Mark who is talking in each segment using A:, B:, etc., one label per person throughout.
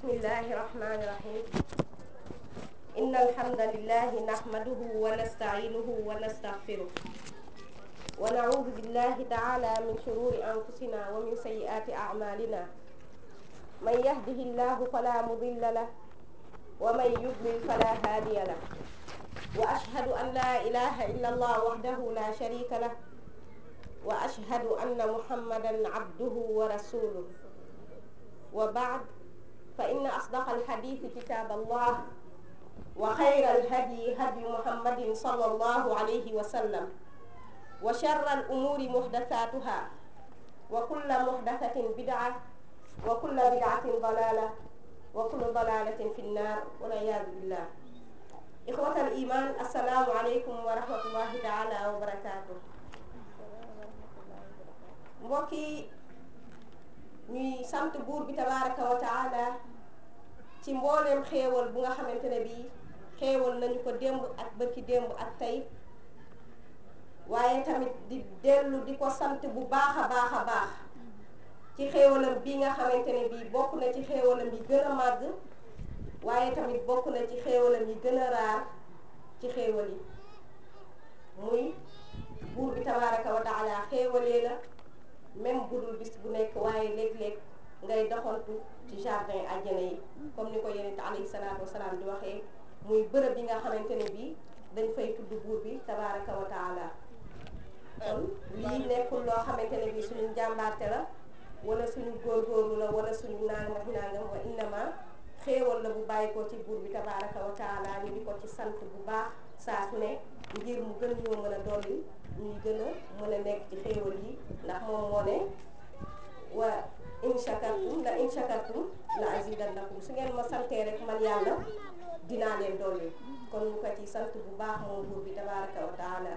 A: بسم الله الرحمن الرحيم إن الحمد لله نحمده ونستعينه ونستغفره ونعوذ بالله تعالى من شرور أنفسنا ومن سيئات أعمالنا من يهده الله فلا مضل له ومن يضلل فلا هادي له وأشهد أن لا إله إلا الله وحده لا شريك له وأشهد أن محمدا عبده ورسوله وبعد فإن أصدق الحديث كتاب الله وخير الهدي هدي محمد صلى الله عليه وسلم وشر الأمور محدثاتها وكل محدثة بدعة وكل بدعة ضلالة وكل ضلالة في النار والعياذ بالله إخوة الإيمان السلام عليكم ورحمة الله تعالى وبركاته mbokk yi ñuy sant buur bi tabaraka wa taala ci mbooleem xéewal bu nga xamante ne bii xéewal nañu ko démb ak bërki démb ak tey waaye tamit di dellu di ko sant bu baax a baax a baax ci xéewalam bi nga xamante ne bii bokk na ci xéewalam yi gën a màgg waaye tamit bokk na ci xéewalam yi gën a raar ci xéewal yi muy buur bi tabaraka wa taala xéewalee la même budul bis bu nekk waaye léeg-léeg ngay doxantu ci jardin àjjana yi comme ni ko yonent alayhi salaatu wasalaam di waxee muy bërëb yi nga xamante ne bii dañ fay tudd buur bi tabaraka wa taala kon lii nekkul loo xamante ne bii suñu njàmbaarte la wala suñu góorgóorlu la wala suñu nangam ak nangam wa innama xéewal la bu bàyyi ko ci buur bi tabaraka wa taala ñu di ko ci sant bu baax saa su ne ngir mu gën ñoo mën a dolli ñuy gën a mën a nekk ci xéewal yi ndax moom moo ne wa in shakartum la in shakartum la azidannakum su ngeen ma santee rek man yàlla dinaa leen dolli kon ñu ko ci sant bu baax moom buur bi tabaraka wa taala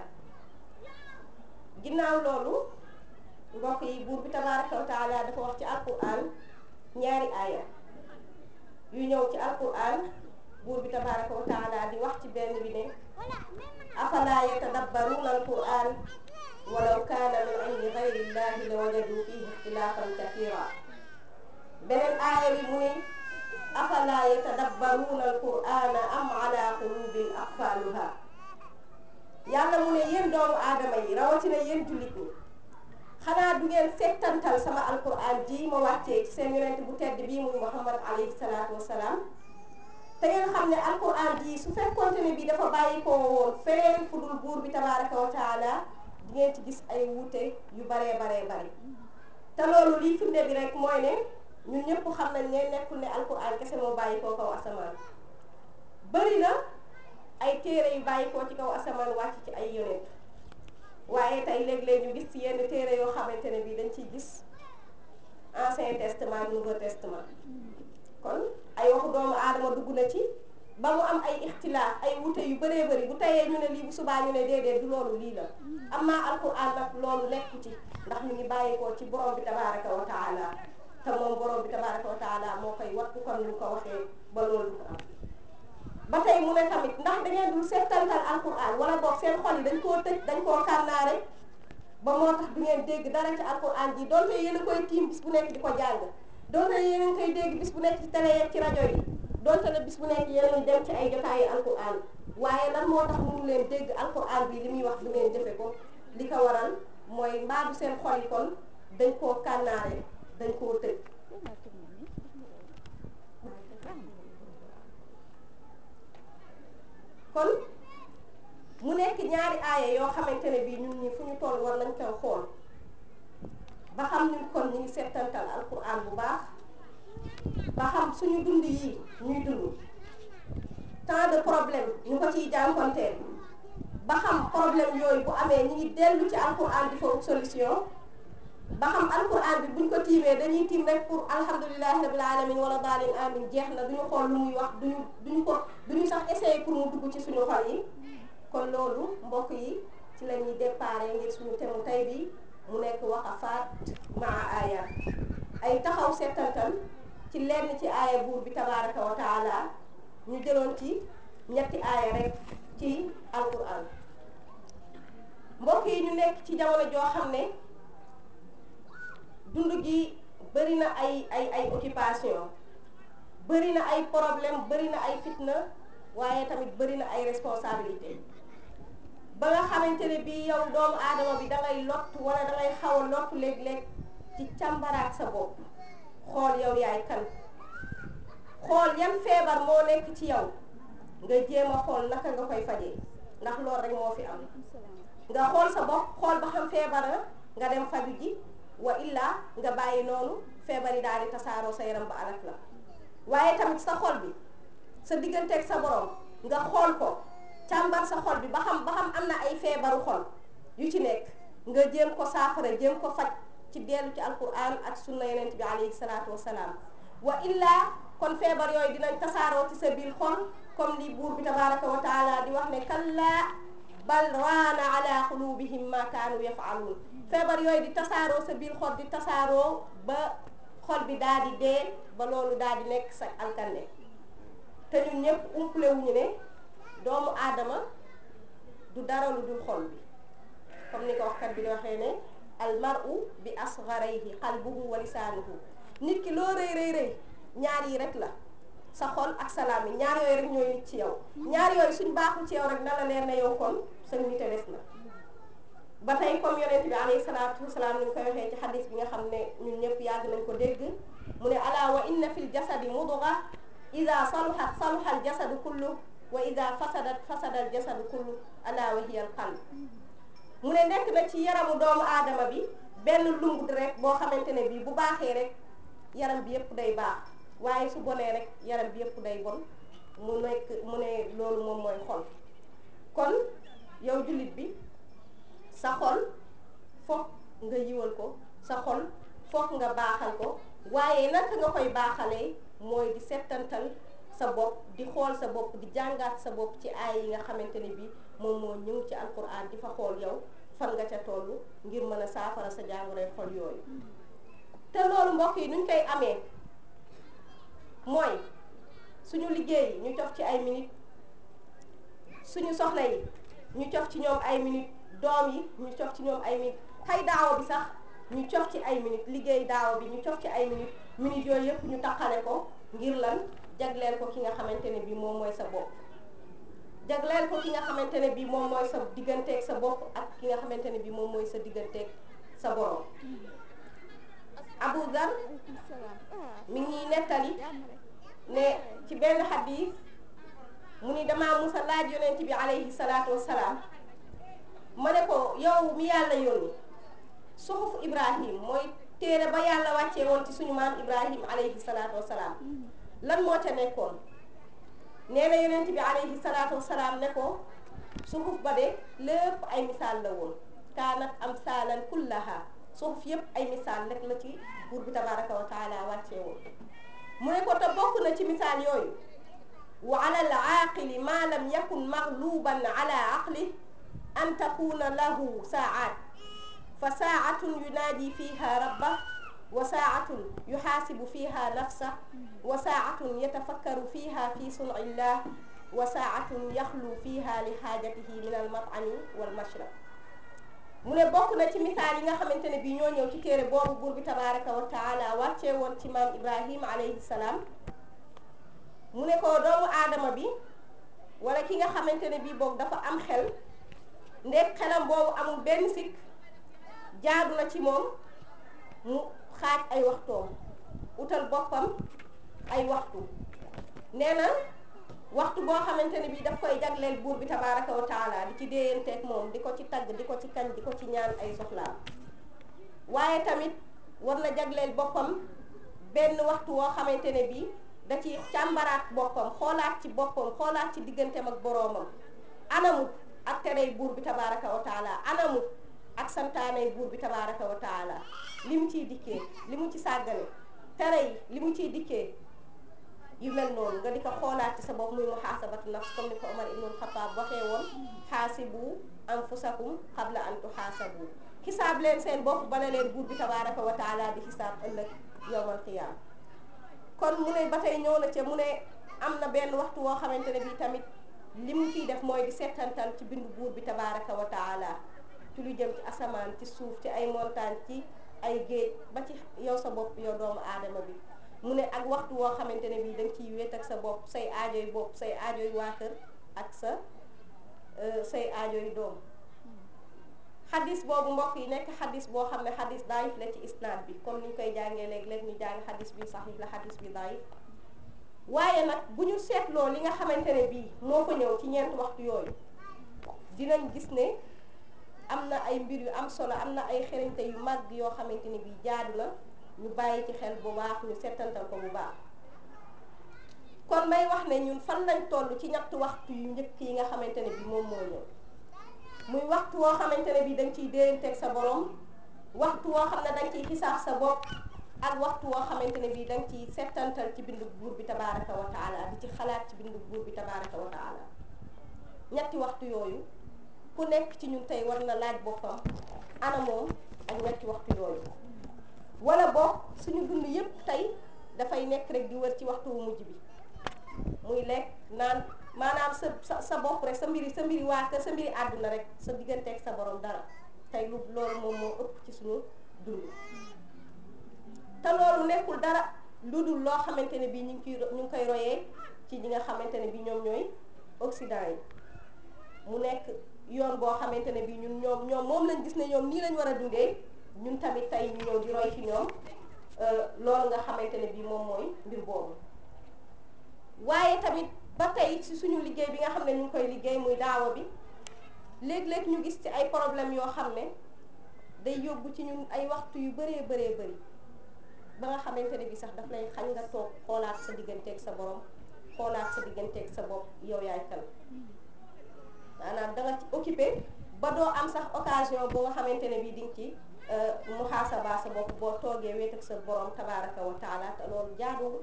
A: ginnaaw loolu mbokk yi buur bi tabaraka wa taala dafa wax ci alquran ñaari aaya yu ñëw ci alquran buur bi tabaraka wa taala di wax ci benn bi ne afala yatadabbaruuna alquran walaw kaana min indi gayri llahi la wajadu fihi ixtilaafan kathira beneen aaya bi mu ne afala yatadabbaruuna alqurana am ala qulubin aqfaaluha yàlla mu ne yéen doomu aadama yi rawatina yéen jullit ñi xanaa du ngeen settantal sama alquran ji ma wàccee ci seen yonent bu tedd bii muy muhammad alayhi salaatu wasalaam te ngeen xam ne alquran ji su fekkonte ne bii dafa bàyyi ko woon feneen fu dul buur bi tabaraka wa taala di ngeen ci gis ay wuute yu baree baree bari te loolu lii firnde bi rek mooy ne ñun ñëpp xam nañ ne nekkul ne alquran kese moo bàyyi koo kaw asamaan bëri na ay téere yu bàyyi koo ci kaw asamaan wàcc ci ay yonent waaye tey léeg-léeg ñu gis ci yenn téere yoo xamante ne bii dañ ciy gis ancien testament nouveau testament kon ay waxu doomu aadama dugg na ci ba mu am ay ixtilaaf ay wute yu bëree bëri bu teyee ñu ne lii bu subaa ñu ne déedéet du loolu lii la amma alquran nag loolu nekku ci ndax ñu ngi bàyyeekoo ci borom bi tabaraka wa taala te moom borom bi tabaraka wa taala moo koy wattu comme ni ko waxee ba loolu du ko am ba tey mu ne tamit ndax da ngeen dul settantal alquran wala boog seen xol yi dañ koo tëj dañ koo kànnaare ba moo tax du ngeen dégg dara ci alquran ji donte yéen a koy tiim bis bu nekk di ko jàng donte yéen a ngi koy dégg bis bu nekk ci télé yeeg ci rajo yi donte la bis bu nekk yéen a dem ci ay jotaayu alquran waaye lan moo tax mënu leen dégg alquran bi li muy wax du ngeen jëfe ko li ko waral mooy mbaadu seen xol yi kon dañ koo kànnaare dañ koo tëj kon mu nekk ñaari aaya yoo xamante ne bii ñun ñi fu ñu toll war nañ koy xool ba xam ñun kon ñu ngi settantal alquran bu baax ba xam suñu dund yi ñuy dund tant de problème ñu ko ciy jànkonteel ba xam problème yooyu bu amee ñu ngi dellu ci alquran di fa solution ba xam alquran bi buñ ko tiimee dañuy tiim rek pour alhamdulilahi rabil alamin wala daalin amin jeex na duñu xool lu muy wax duñu duñu ko duñu sax essayer pour mu dugg ci suñu xol yi kon loolu mbokk yi ci la ñuy déparé ngir suñu temu tey bi mu nekk waqafaat maa ayat ay taxaw settantal ci lenn ci aaya buur bi tabaraka wa taala ñu jëloon ci ñetti aaya rek ci alquran mbokk yi ñu nekk ci jamono joo xam ne dund gi bëri na ay ay ay occupation bëri na ay problème bëri na ay fitna waaye tamit bëri na ay responsabilité ba nga xamante ne bii yow doomu aadama bi da ngay lott wala da ngay xaw a lott léeg-léeg ci càmbaraat sa bopp xool yow yaay kan xool yan feebar moo nekk ci yow nga jéem a xool naka nga koy fajee ndax loolu rek moo fi am nga xool sa bopp xool ba xam feebar na nga dem faju ji wa illaa nga bàyyi noonu feebar yi daal di tasaaroo sa yaram ba alak la waaye tamit sa xol bi sa digganteeg sa borom nga xool ko càmbar sa xol bi ba xam ba xam am na ay feebaru xol yu ci nekk nga jéem ko saafara jéem ko faj ci dellu ci alquran ak sunna yonent bi alayhi salaatu wasalaam wa illaa kon feebar yooyu dinañ tasaaroo ci sa biir xol comme li buur bi tabaraka wa taala di wax ne kallaa bal raana ala qulubihim ma kaanu yafaaluun feebar yooyu di tasaaroo sa biir xol di tasaaroo ba xol bi daal di dee ba loolu daal di nekk sa alkande te ñun ñëpp umpule wuñu ne doomu aadama du dara lu dul xol bi comme ni ko waxkat bi di waxee ne almaru bi asgarayhi qalbuhu wa lisaanuhu nit ki loo rëy rëy rëy ñaar yi rek la sa xol ak salaam yi ñaar yooyu rek ñooy nit ci yow ñaar yooyu suñ baaxul ci yow rek na la leer na yow kon sa nite des na ba tey comme yonent bi alayhi salaatu wasalaam ni ñu koy waxee ci xadis bi nga xam ne ñun ñëpp yàgg nañ ko dégg mu ne ala wa inna fil jasadi mudga ida saluhat saluha al jasadu kullu wa ida fasadat fasada al jasadu kullu ala wa hiya al qalb mu ne nekk na ci yaramu doomu aadama bi benn lumb rek boo xamante ne bii bu baaxee rek yaram bi yëpp day baax waaye su bonee rek yaram bi yëpp day bon mu nekk mu ne loolu moom mooy xol kon yow jullit bi sa xol foog nga yiwal ko sa xol foog nga baaxal ko waaye naka nga koy baaxalee mooy di settantal sa bopp di xool sa bopp di jàngaat sa bopp ci aay yi nga xamante ne bi moom moo ñëw ci alquran di fa xool yow fan nga ca toll ngir mën a saafara sa jàngoroy xol yooyu te loolu mbokk yi nuñ koy amee mooy suñu liggéey ñu cof ci ay minutes suñu soxna yi ñu cof ci ñoom ay minutes doom yi ñu cof ci ñoom ay minutes xay daawa bi sax ñu cof ci ay minutes liggéey daawa bi ñu cof ci ay minutes minutes yooyu yëpp ñu taqale ko ngir lan jagleel ko ki nga xamante ne bii moom mooy sa bopp jagleel ko ki nga xamante ne bii moom mooy sa digganteeg sa bopp ak ki nga xamante ne bii moom mooy sa digganteeg sa borom Abu Dhar mi ngi nettali ne ci benn xadis mu ni damaa musa laaj yonent bi alayhi salaatu wassalaam ma ne ko yow mi yàlla yónni suxuf Ibrahim mooy téere ba yàlla wàccee woon ci suñu maam Ibrahim alayhi salaatu wassalaam lan moo ca nekkoon nee na yonent bi alayhi salaatu wassalaam ne ko suxuf ba de lépp ay misaal la woon kaanat amsaalan kullaha suxuf yépp ay misaal rek la ci buur bi tabaraka wa taala wàccee woon mu ne ko te bokk na ci misaal yooyu wa ala al aaqili ma lam yakun magluban ala aqli an takuna lahu saa'at fa saa'atun yunaadi fiha rabbah wa saa'atun yuhaasibu fiha nafsah wa saa'atun yatafakkaru fiha fi sun'illah wa saa'atun yaxlu fiha li xaajatihi min al mat'ami wal mashrab mu ne bokk na ci misaal yi nga xamante ne bii ñoo ñëw ci téere boobu buur bi tabaraka wa taala wàccee woon ci maam Ibrahima alayhi salaam mu ne ko doomu aadama bi wala ki nga xamante ne bii boobu dafa am xel ndek xelam boobu amul benn sikk jaadu na ci moom mu xaaj ay waxtoom utal boppam ay waxtu nee na waxtu boo xamante ne bii daf koy jagleel buur bi tabaraka wa taala di ci déyanteeg moom di ko ci tagg di ko ci kañ di ko ci ñaan ay soxlaam waaye tamit war na jagleel boppam benn waxtu woo xamante ne bii da ci càmbaraat boppam xoolaat ci boppam xoolaat ci digganteem ak boroomam anamut ak terey buur bi tabaraka wa taala anamut ak santaanay buur bi tabaraka wa taala li mu ciy dikkee li mu ci sàggane tere yi li mu ciy dikkee yu mel noonu nga di ko xoolaat ci sa bopp muy muhaasabatu nafs comme ni ko Omar ibnul Xataab waxee woon xaasibu anfusakum qabla an tuxaasabu xisaab leen seen bopp bala leen buur bi tabaraka wa taala di xisaab ëllëg yowmal qiyaam kon mu ne ba tey ñëw na ca mu ne am na benn waxtu woo xamante ne bii tamit li mu ciy def mooy di settantal ci bindu buur bi tabaraka wa taala ci lu jëm ci asamaan ci suuf ci ay montagne ci ay géej ba ci yow sa bopp yow doomu aadama bi mu ne ak waxtu woo xamante ne bii da nga ciy wéet ak sa bopp say aajoy bopp say aajoy waa kër ak sa say aajoy doom xadis boobu mbokk yi nekk xadis boo xam ne xadis daayif la ci isnaad bi comme ni ñu koy jàngee léeg-léeg ñu jàng xadis bi saxiix la xadis bi daayif waaye nag bu ñu seetloo li nga xamante ne bii moo ko ñëw ci ñeent waxtu yooyu dinañ gis ne am na ay mbir yu am solo am na ay xerañte yu mag yoo xamante ne bii jaadu na ñu bàyyi ci xel bu baax ñu settantal ko bu baax kon may wax ne ñun fan lañ toll ci ñetti waxtu yu njëkk yi nga xamante ne bii moom moo ñëw muy waxtu woo xamante ne bii da nga ciy déyanteeg sa borom waxtu woo xam ne da nga ciy xisaab sa bopp ak waxtu woo xamante ne bii da nga ciy settantal ci bindu buur bi tabaaraka wa taala di ci xalaat ci bindu buur bi tabaaraka wa taala ñetti waxtu yooyu ku nekk ci ñun tey war na laaj boppam ana moom ak ñetti waxtu yooyu wala boog suñu dund yépp tey dafay nekk rek di wër ci waxtu wu mujj bi muy lekk naan maanaam sa sa sa bopp rek sa mbiri sa mbiri waa kër sa mbiri àdduna rek sa digganteeg sa borom dara tey lu loolu moom moo ëpp ci suñu dund te loolu nekkul dara lu dul loo xamante ne bii ñu ngi koy ñu ngi koy royee ci ñi nga xamante ne bii ñoom ñooy Occident yi mu nekk yoon boo xamante ne bii ñun ñoom ñoom moom lañ gis ne ñoom nii lañ war a dundee ñun tamit tey ñu ñëw di roy ci ñoom loolu nga xamante ne bii moom mooy mbir boobu waaye tamit ba tey ci suñu liggéey bi nga xam ne ñu ngi koy liggéey muy daawa bi léeg-léeg ñu gis ci ay problème yoo xam ne day yóbbu ci ñun ay waxtu yu bëree bëree bëri ba nga xamante ne bii sax daf lay xañ nga toog xoolaat sa digganteeg sa borom xoolaat sa digganteeg sa bopp yow yaay kan maanaam da nga ci occupé ba doo am sax occasion boo nga xamante ne bii di nga ci muhaasaba sa bopp boo toogee wéet ak sa borom tabaaraka wa taala te loolu jaaduwul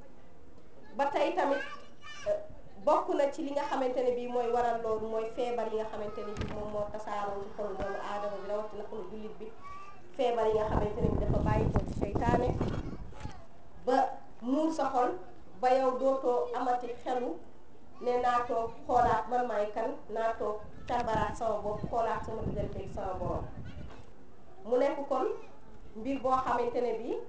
A: ba tey tamit bokk na ci li nga xamante ne bii mooy waral loolu mooy feebar yi nga xamante ne bii moom moo tasaaroo ci xolu doomu aadama bi rawatina xolu jullit bi feebar yi nga xamante ne bii dafa bàyyi ko ci seytaane ba muur sa xol ba yow dootoo amati xelu ne naa toog xoolaat man maay kan naa toog càmbaraat sama bopp xoolaat sama digganteeg sama borom mu nekk kon mbir boo xamante ne bii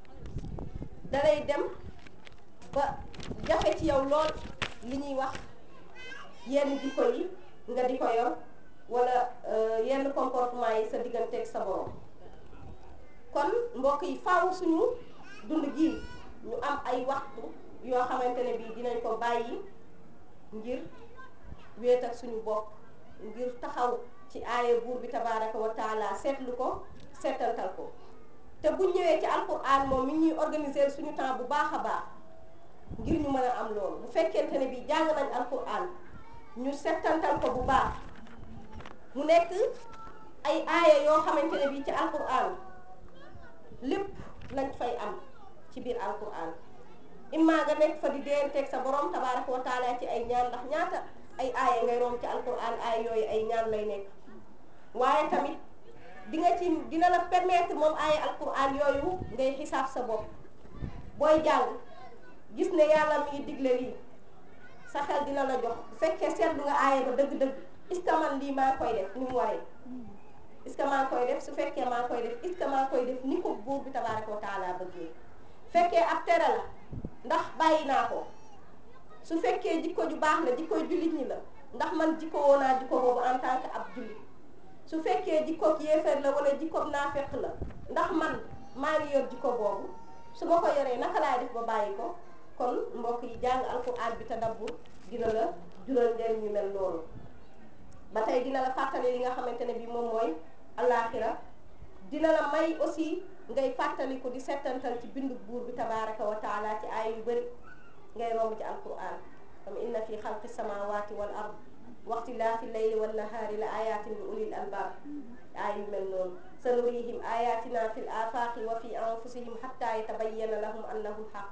A: dalay dem ba jafe ci yow lool li ñuy wax yenn jikko yi nga di ko yor wala yenn comportement yi sa digganteeg sa borom kon mbokk yi faaw suñu dund gi ñu am ay waxtu yoo xamante ne bii dinañ ko bàyyi ngir wéet ak suñu bopp ngir taxaw ci aaya buur bi tabaaraka wa taala seetlu ko seetantal ko te bu ñëwee ci alquran moom mi ñuy organiser suñu temps bu baax a baax ngir ñu mën a am loolu bu fekkente ne bii jàng nañ alquran ñu seetantal ko bu baax mu nekk ay aaya yoo xamante ne bii ci alquran lépp lañ fay am ci biir alquran imma nga nekk fa di déyanteeg sa borom tabaaraka wa taala ci ay ñaan ndax ñaata ay aaya ngay romb ci alquran aaya yooyu ay ñaan lay nekk waaye tamit di nga ci dina la permettre moom aaya alquran yooyu ngay xisaab sa bopp booy jàng gis ne yàlla mi ngi digle lii sa xel dina la jox bu fekkee seetlu nga aaya ba dëgg-dëgg est-ce que man lii maa ngi koy def ni mu waree est-ce que maa ngi koy def su fekkee maa ngi koy def est-ce que maa ngi koy def ni ko buur bi tabaaraka wa taala bëggee fekkee ab tere la ndax bàyyi naa ko su fekkee jikko ju baax la jikko jullit ñi la ndax man jikko woo naa jikko boobu en tant que ab jullit su fekkee jikko yéefar la wala jikko naafeq la ndax man maa ngi yor jikko boobu su ma ko yoree naka laay def ba bàyyi ko kon mbokk yi jàng alquran bi tadabbur dina la jural njëriñ ñu mel noonu ba tey dina la fàttali li nga xamante ne bi moom mooy alaaxira dina la may aussi ngay fàttali ko di settantal ci bindu buur bi tabaraka wa taala ci ay yu bëri ngay romb ci alquran comme inna fi xalqi samawati wal ard waxtilaafi layli wan nahaari la ayatin li ulil albab ay yu mel noonu sanurihim ayatina fi l afaqi wa fi anfusihim xatta yatabayyana lahum annahu lxaq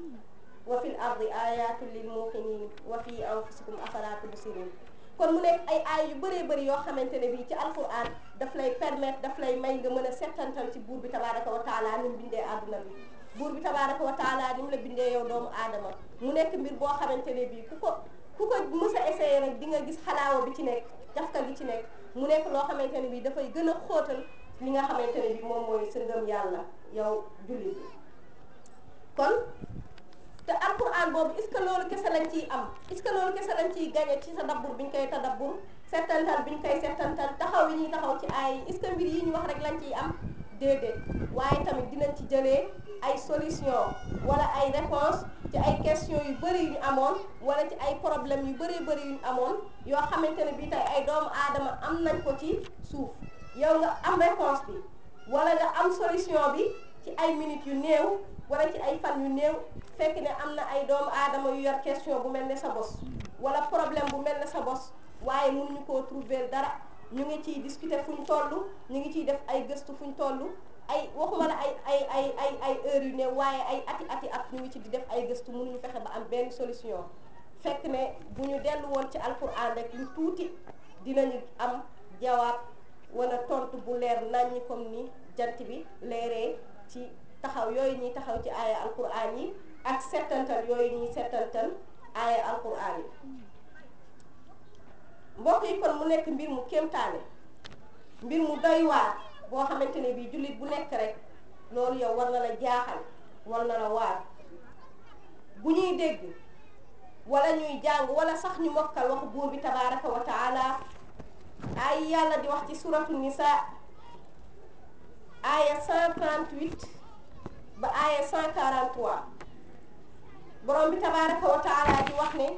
A: wa fi l ardi ayatun lil muqinin wa fi anfusikum afala tubsirun kon mu nekk ay aay yu bëree bëri yoo xamante ne bii ci alquran daf lay permettre daf lay may nga mën a settantal ci buur bi tabaraka wa taala ni mu bindee àdduna bi buur bi tabaraka wa taala ni mu la bindee yow doomu aadama mu nekk mbir boo xamante ne bii ku ko ku ko mës a essayé rek di nga gis xalaawa bi ci nekk jafka gi ci nekk mu nekk loo xamante ne bii dafay gën a xóotal li nga xamante ne bii moom mooy sa ngëm yàlla yow jullit bi kon te alquran boobu est-ce que loolu kese lañ ciy am est-ce que loolu kese lañ ciy gañe ci tadabbur bi ñu koy tadabbur settantal bi ñu koy settantal taxaw yi ñuy taxaw ci ay est-ce que mbir yi ñu wax rek lañ ciy am déedéet waaye tamit dinañ ci jëlee ay solution wala ay réponse ci ay questions yu bëri yu ñu amoon wala ci ay problèmes yu bëri bëri yu ñu amoon yoo xamante ne bii tey ay doomu aadama am nañ ko ci suuf yow nga am réponse bi wala nga am solution bi ci ay minutes yu néew wala ci ay fan yu néew fekk ne am na ay doomu aadama yu yor question bu mel ne sa bos wala problème bu mel ne sa bos waaye mënuñu koo trouver dara ñu ngi ciy discuter fu ñu toll ñu ngi ciy def ay gëstu fu ñu toll ay waxuma la ay ay ay ay ay heures yu néew waaye ay ati ati at ñu ngi ci di def ay gëstu mënuñu fexe ba am benn solution fekk ne bu ñu dellu woon ci alquran rek lu tuuti dinañu am jawaab wala tontu bu leer naññi comme ni jant bi leeree ci taxaw yooyu ñuy taxaw ci aaya alquran yi ak settantal yooyu ñuy settantal aaya alquran yi mbokk yi kon mu nekk mbir mu kéemtaane mbir mu doy waar boo xamante ne bii jullit bu nekk rek loolu yow war na la jaaxal war na la waar bu ñuy dégg wala ñuy jàng wala sax ñu mokkal waxu buur bi tabaraka wa taala ay yàlla di wax ci suratu nisa aaya 138 ba aaya 143 borom bi tabaraka wa taala di wax ne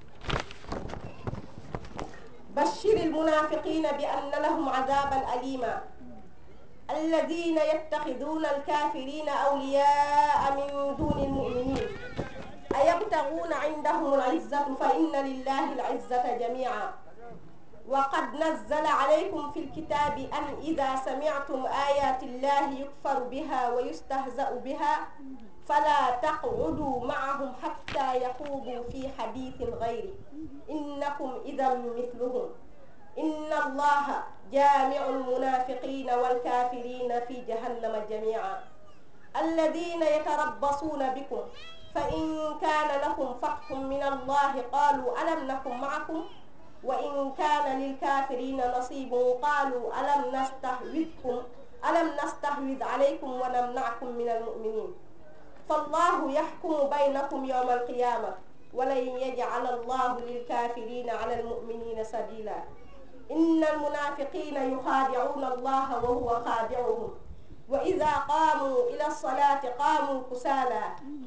A: bashiri almunafiqina bi anna lahum adaban alima alladina yattaxiduna alkafirina awliyaa min duni almuminin ayabtaguuna indahum alizzatu fa inna lillahi alizzata jamica وقد نزل عليكم في الكتاب أن إذا سمعتم آيات الله يكفر بها ويستهزأ بها فلا تقعدوا معهم حتى يخوضوا في حديث غيره إنكم إذا مثلهم إن الله جامع المنافقين والكافرين في جهنم جميعا الذين يتربصون بكم فإن كان لكم فتح من الله قالوا ألم نكن معكم وإن كان للكافرين نصيب قالوا ألم نستحوذكم ألم نستحوذ عليكم ونمنعكم من المؤمنين فالله يحكم بينكم يوم القيامة ولن يجعل الله للكافرين على المؤمنين سبيلا إن المنافقين يخادعون الله وهو خادعهم وإذا قاموا إلى الصلاة قاموا كسالى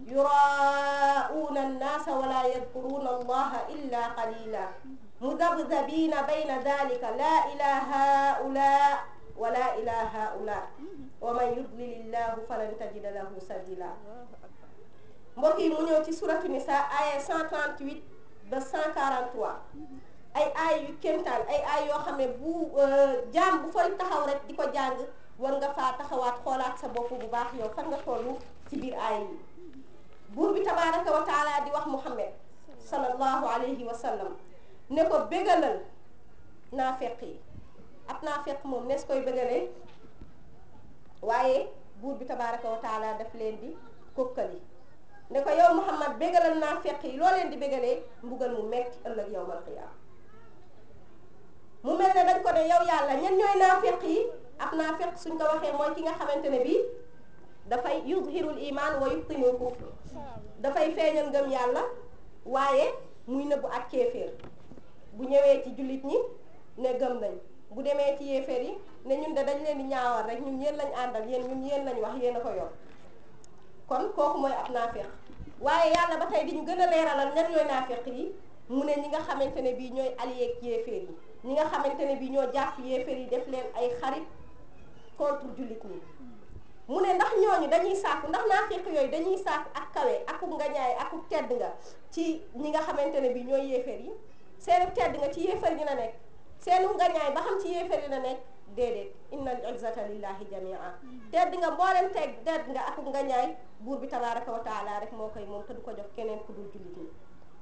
A: يراءون الناس ولا يذكرون الله إلا قليلا مذبذبين بين ذلك لا إلى هؤلاء ولا إلى هؤلاء ومن يضلل الله فلن تجد له سبيلا mbokk yi mu ñëw ci suratu nisa aya 138 ba 143 ay aay yu kéemtaan ay aay yoo xam ne bu jaam bu fay taxaw rek di ko jàng war nga faa taxawaat xoolaat sa bopp bu baax yow fan nga tollu ci biir aay yi buur bi tabaraka wa taala di wax muhammad sallallahu alayhi wa sallam ne ko bégalal naafeq yi ab naafeq moom nees koy bégalee waaye buur bi tabaraka wa taala daf leen di kokkali ne ko yow muhammad bégalal naafeq yi loo leen di bégalee mbugal mu metti ëllëg yawmal qiyaama mu mel ne dañ ko ne yow yàlla ñen ñooy naafeq yi ab naafeq suñ ko waxee mooy ki nga xamante ne bii dafay yuzhirul iman wa yubtinul kufr dafay feeñal ngëm yàlla waaye muy nëbbu ak kéeféer bu ñëwee ci jullit ñi ne gëm nañ bu demee ci yéeféer yi ne ñun de dañ leen di ñaawal rek ñun yéen lañ àndal yéen ñun yéen lañ wax yéen a ko yor kon kooku mooy ab naafeq waaye yàlla ba tey di ñu gën a leeralal ñan ñooy naafeq yi mu ne ñi nga xamante ne bii ñooy allié ak yéeféer yi ñi nga xamante ne bii ñoo jàpp yéeféer yi def leen ay xarit contre jullit ñi mu ne ndax ñooñu dañuy sàkku ndax naafeq yooyu dañuy sàkku ak kawe aku ngañaay aku tedd nga ci ñi nga xamante ne bii ñooy yéeféer yi seenu tedd nga ci yéeféer yi la nekk seenu ngañaay ba xam ci yéeféer yi la nekk déedéet innal izzata lillahi jamia tedd nga mboolem teg tedd nga aku ngañaay buur bi tabaraka wa taala rek moo koy moom te du ko jox keneen ku dul jullit ñi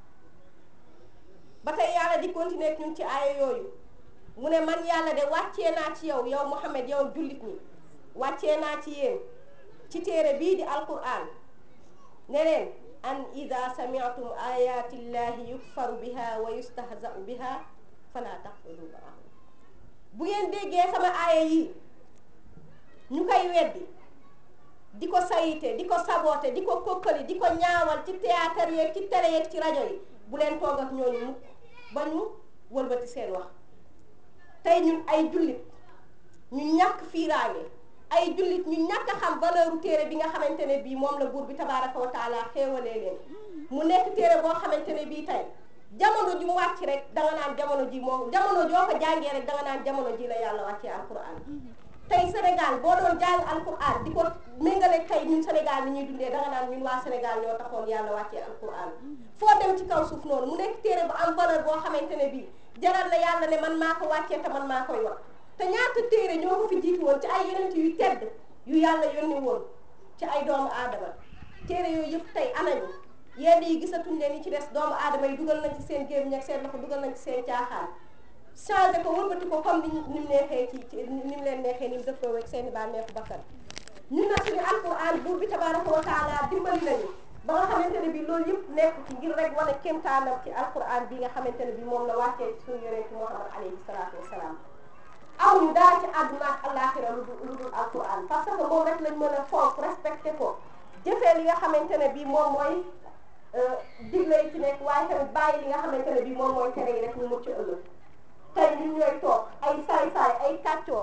A: ba tey yàlla di continuer ak ñun ci aaya yooyu mu ne man yàlla de wàccee naa ci yow yow Muhammad yow jullit ñi wàccee naa ci yéen ci téere bii di alquran ne leen an ida samiatum ayatillahi yukfaru biha wa yustahzau biha fala taqudu maahum bu ngeen déggee sama aaya yi ñu koy weddi di ko sayite di ko saboté di ko kokkali di ko ñaawal ci théâtre yeeg ci télé yeeg ci rajo yi bu leen toog ak ñooñu mukk ba ñu wëlbati seen wax tey ñun ay jullit ñu ñàkk fiiraange ay jullit ñu ñàkk a xam valeur u téere bi nga xamante ne bii moom la buur bi tabaraka wa taala xéewalee leen mu nekk téere boo xamante ne bii tey jamono ji mu wàcc rek danga naan jamono ji moom jamono joo ko jàngee rek danga naan jamono ji la yàlla wàccee alquran tey Sénégal boo doon jàng alquran di ko méngale tey ñun Sénégal ni ñuy dundee danga naan ñun waa Sénégal ñoo taxoon yàlla wàccee alquran foo dem ci kaw suuf noonu mu nekk téere bu am valeur boo xamante ne bii jaral na yàlla ne man maa ko wàccee te man maa koy wax te ñaata téere ñoo ko fi jiitu woon ci ay yonent yu tedd yu yàlla yónni woon ci ay doomu aadama téere yooyu yëpp tey anañu yenn yi gisatuñ leen yi ci des doomu aadama yi dugal nañ ci seen gémmiñ ak seen loxo dugal nañ ci seen caaxaan changé ko wëlbati ko comme ni ni mu neexee ci ci ni mu leen neexee ni mu dëppoo ak seen i bànneexu bakkan ñun nag suñu alquran buur bi tabaraka wa taala dimbali nañu ba nga xamante ne bi loolu yëpp nekk ci ngir rek wane kéemtaanam ci alquran bi nga xamante ne bi moom la wàccee ci suñu yonent Muhammad alayhi salaatu wasalaam amuñu dara ci àdduna ak àllaaxira lu dul lu dul alquran parce que moom rek lañ mën a fonk respecté ko jëfee li nga xamante ne bi moom mooy digle yi ci nekk waaye tamit bàyyi li nga xamante ne bi moom mooy tere yi rek ñu mucc ëllëg tey ñun ñooy toog ay saay-saay ay kàccoor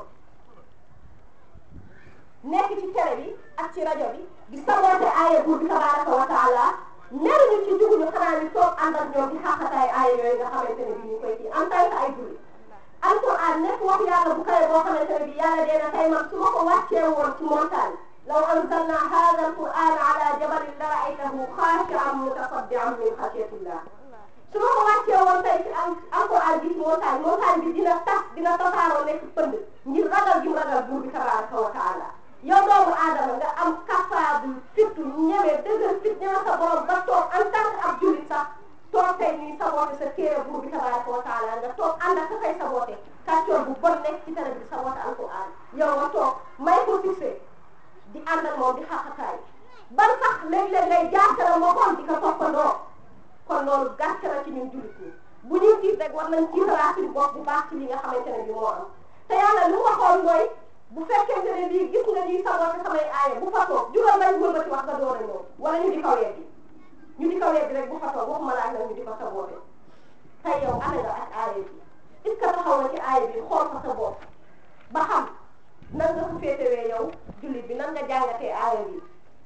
A: nekk ci télé bi ak ci rajo bi di saboote aaya buur bi tabaraka wa taala neruñu ci juguñu xanaa ñu toog ànd ak ñoom di xaqataay aaya yooyu nga xamante ne bi ñu koy kii en tant que ay jullit alquran nekk wax yàlla bu kawe boo xamante ne bi yàlla dee na tey man su ma ko wàccee woon ci montagne law anzalna hada alquran ala jabalin la raaytahu xaashian mutasaddian min xasyatillah su ma ko wàccee woon tey ci alquran bi ci montagne montagne bi dina tas dina tasaaroo nekk pënd ngir ragal gi mu ragal buur bi tabaraka wa taala yow doomu aadama nga am capable fitu ñeme dëgër fit ñeme sa borom ba toog en tant que ab jullit sax toog tey ñuy saboote sa téere buur bi tabaraka wa taala nga toog ànd ak ka koy saboote kàccoor bu bon nekk ci télé bi di saboote alquran yow nga toog may ko fixé di ànd ak moom di xaqataay ban sax léeg-léeg ngay jaakara moo xool di ko toppandoo kon loolu gàcce la ci ñun jullit ñi bu ñuy tiit rek war nañ tiitalaat suñu bopp bu baax ci li nga xamante ne bi moo am te yàlla li mu waxoon mooy bu fekkente ne bii gis nga ñuy saboote samay aaya bu fa toog jugal nañ wëlbati wax nga door a ñëw wala ñu di ko weddi ñu di ko weddi rek bu fa toog waxuma laaj nag ñu di ko saboote tey yow ana nga ak aaya bi est ce que taxaw na ci aaya bi xool fa sa bopp ba xam nan nga ko féetewee yow jullit bi nan nga jàngatee aaya bi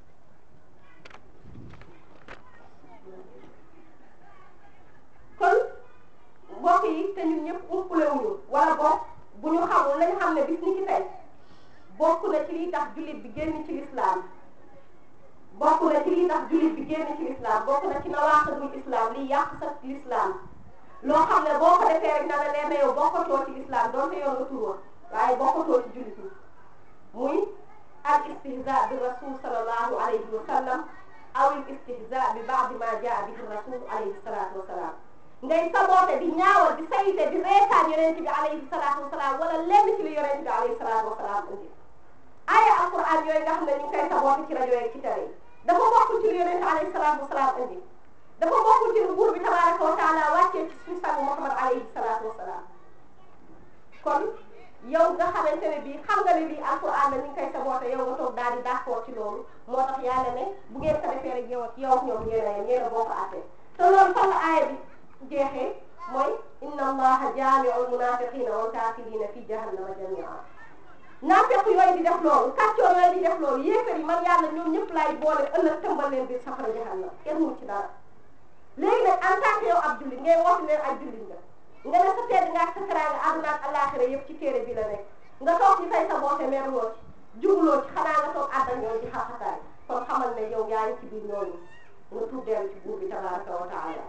A: kon mbokk yi te ñun ñëpp umpulewuñu wala boog bu ñu xamul nañ xam ne bis ni ki tey bokk na ci liy tax jullit bi génn ci lislaam bokk na ci liy tax jullit bi génn ci lislaam bokk na ci nawaaxidul islam liy yàq sa lislaam loo xam ne boo ko defee rek na la leer na yow bokkatoo ci lislaam doonte yoon nga tur waaye bokkatoo ci jullit yi muy al istihza bi rasul sallallahu alayhi wa sallam aw al istihza bi baadi ma jaa bihi rasul alayhi salatu wa salaam ngay saboote di ñaawal di sayite di reetaan yonent bi alayhi salaatu wasalaam wala lenn ci li yonent bi alayhi salaatu wasalaam indi aaya alquran yooyu nga xam ne ñu ngi koy saboote ci rajo yi ci télé yi dafa bokk ci li yonent alayhi salaatu wasalaam indi dafa bokk ci lu buur bi tabaraka wa taala wàccee ci suñu sang Muhammad alayhi salaatu wasalaam kon yow nga xamante ne bii xam nga ne bii alquran la ñu ngi koy saboote yow nga toog daal di d'accord ci loolu moo tax yàlla ne bu ngeen ko defee rek yow ak yow ak ñoom yéen a yem yéen a bokk àtte te loolu fan la aaya bi jeexee mooy inna allaha jaamiul munafiqina wal kafirina fi jahannama jamia naafeq yooyu di def loolu kàccoor yooyu di def loolu yéefar yi man yàlla ñoom ñëpp laay boole ëllëg tëmbal leen biir safara jahannam kenn mu ci dara léegi nag en tant que yow ab jullit ngay woote leen ak jullit nga nga ne sa tedd nga ak sa teraanga àdduna ak àllaaxira yëpp ci téere bi la nekk nga toog ci fay sa boote merloo ci jugloo ci xanaa nga toog àddal ñoom di xaxataay kon xamal ne yow yaa ngi ci biir ñooñu nga tuub dellu ci buur bi tabaraka wa taala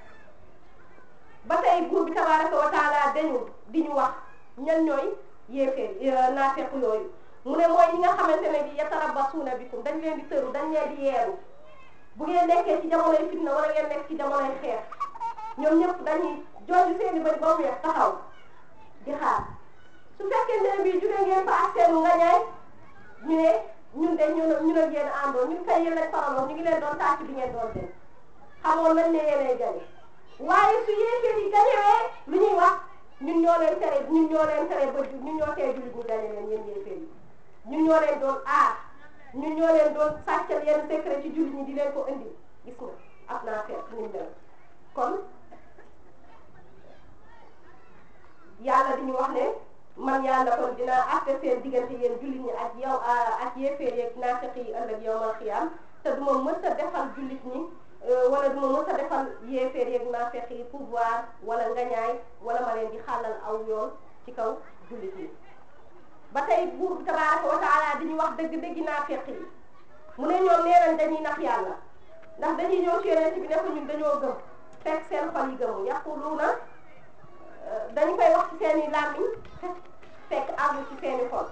A: ba tey buur bi tabaraka wa taala dañu di ñu wax ñan ñooy yéeféer naafeq yooyu mu ne mooy ñi nga xamante ne bi yatarabasuuna bikum dañ leen di tëru dañ leen di yeeru bu ngeen nekkee ci jamonoy fitna wala ngeen nekk ci jamonoy xeex ñoom ñëpp dañuy jooju seeni bëri ba mu weex taxaw di xaar su fekkee ne bii jóge ngeen fa ak seenu nga ñaay ñu ne ñun de ñu ñu ne yéen àndoon ñun kay yéen lañ faraloon ñu ngi leen doon tàcc bi ngeen doon dem xamoon nañ ne yéenay gañe waaye su yéeféer yi gañewee lu ñuy wax ñun ñoo leen tere ñun ñoo leen tere ba ñun ñoo tee jullit ñu gañe leen yéen yéeféer yi ñun ñoo leen doon aar ñun ñoo leen doon sàccal yenn secret ci jullit ñi di leen ko indi gis nga ak naa fekk ni mel kon yàlla di ñu wax ne man yàlla kon dinaa àtte seen diggante yéen jullit ñi ak yow ak yéeféer yeeg naafeq yi ëllëg yawmal xiyaam te duma mës a defal jullit ñi wala duma mës a defal yéeféer yeeg naafeq yi pouvoir wala ngañaay wala ma leen di xàllal aw yoon ci kaw jullit ñi ba tey buur bi tabaaraka wa taala di ñu wax dëgg-dëggi naafeq yi mu ne ñoom nee nañ dañuy nax yàlla ndax dañuy ñëw ci yonent bi ne ko ñun dañoo gëm fekk seen xol yi gëmu yaquluuna dañu koy wax ci seeni làmmiñ fekk àggu ci seeni xol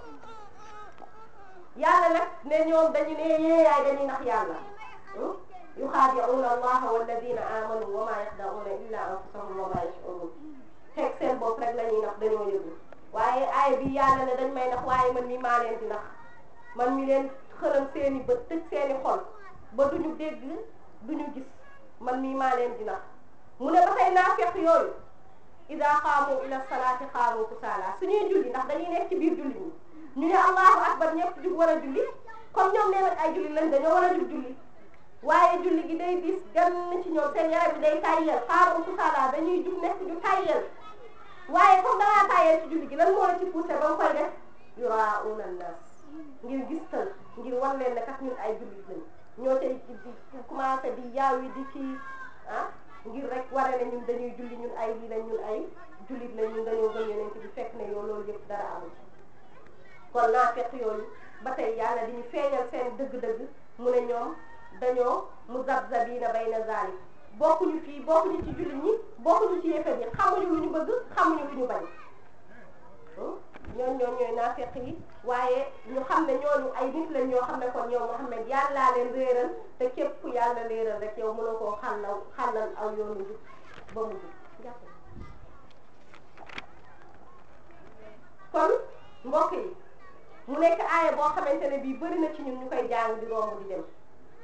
A: yàlla nag ne ñoom dañu ne yeeyaay dañuy nax yàlla yuxaadi'uuna allaha walladina amanu wa ma yaxda'uuna illa anfusahum wa ma yash'uruun fekk seen bopp rek la ñuy nax dañoo yëgul waaye aaya bi yàlla ne dañ may nax waaye man mi maa leen di nax man mi leen xëlam seeni bët tëj seeni xol ba duñu dégg duñu gis man mi maa leen di nax mu ne ba tey naafeq yooyu ida qaamu ila salaati qaamu kusaala suñuy julli ndax dañuy nekk ci biir julli ñi ñu ne allahu akbar ñëpp jug war a julli comme ñoom nee nañ ay julli lañ dañoo war a jug julli waaye julli gi day diis gan ci ñoom seen yaram bi day tayyel qaamu kusaala dañuy jug nekk ñu tayyel waaye comme dangaa tayyel ci julli gi lan moo la ci poussé ba nga koy def yuraa'uuna an-naas ngir gistal ngir wan leen ne kat ñun ay jullit lañ ñoo cay di commencé di yaaw yi di kii ah ngir rek ware ne ñun dañuy julli ñun ay lii lañ ñun ay jullit lañ ñun dañoo gëm yeneen bi fekk ne yow loolu yëpp dara amul kon naa fekk yooyu ba tey yàlla di ñu feeñal seen dëgg-dëgg mu ne ñoom dañoo muzabzabiina bayna zaalik bokkuñu fii bokkuñu ci jullit ñi bokkuñu ci yéefar yi xamuñu lu ñu bëgg xamuñu lu ñu bañ ñooñ ñoom ñooy naafeq yi waaye ñu xam ne ñooñu ay nit lañ ñoo xam ne kon yow Muhammad yàllaa leen réeral te képp ku yàlla réeral rek yow mënoo koo xàllal xàllal aw yoonu jub ba mu jub kon mbokk yi mu nekk aaya boo xamante ne bii bëri na ci ñun ñu koy jàng di romb di dem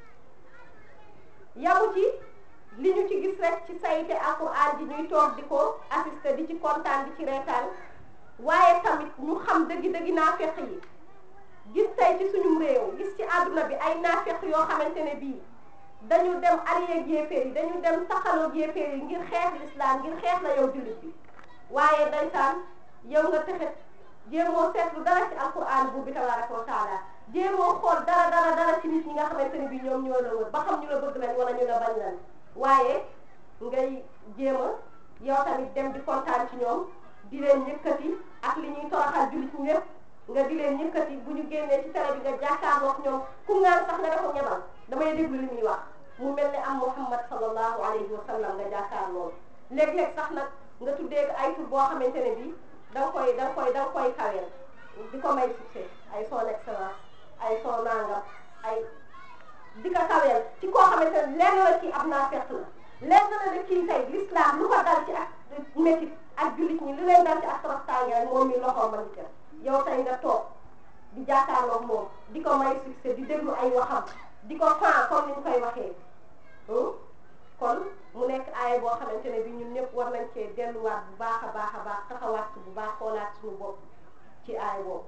A: yamu ci li ñu ci gis rek ci sayte alquran ji ñuy toog di ko assister di ci kontaan di ci reetaan waaye tamit ñu xam dëgg-dëgg naafeq yi gis tey ci suñum réew gis ci àdduna bi ay naafeq yoo xamante ne bii dañu dem allié ak yéeféer yi dañu dem taxaloo yéeféer yi ngir xeex l'islam ngir xeex la yow jullit bi waaye ndeysaan yow nga texet jéemoo seetlu dara ci alquran bu bi tabaraka wa taala jéemoo xool dara dara dara ci nit ñi nga xamante ne bii ñoom ñoo la wër ba xam ñu la bëgg lañ wala ñu la bañ lañ waaye ngay jéem a yow tamit dem di kontaan ci ñoom di leen yëkkati ak li ñuy toroxal jullit ñi lépp nga di leen yëkkati bu ñu génnee ci télé bi nga jàkkaarloo ak ñoom ku ngaan sax nga dafa ñebal damay déglu li muy wax mu mel ne am Muhammad sallallahu alayhi wa sallam nga jàkkaarloo léeg-léeg sax nag nga tuddee ay tur boo xamante ne bii da nga koy da nga koy da nga koy kaweel di ko may succès ay son excellence ay son nangam ay di ko kaweel ci koo xamante ne lenn la ci ab naa fekk la lenn la ne kii tey l'islam lu ko dal ci ak métit ak jullit ñi li leen dal ci ak toroxtaange rek moom mi loxoom ma ngi ca yow tey nga toog di jàkkaarloog moom di ko may succès di déglu ay waxam di ko fan comme ni ñu koy waxee kon mu nekk aaya boo xamante ne bi ñun ñëpp war nañ cee delluwaat bu baax a baax a baax taxawaat bu baax xoolaat suñu bopp ci aaya boobu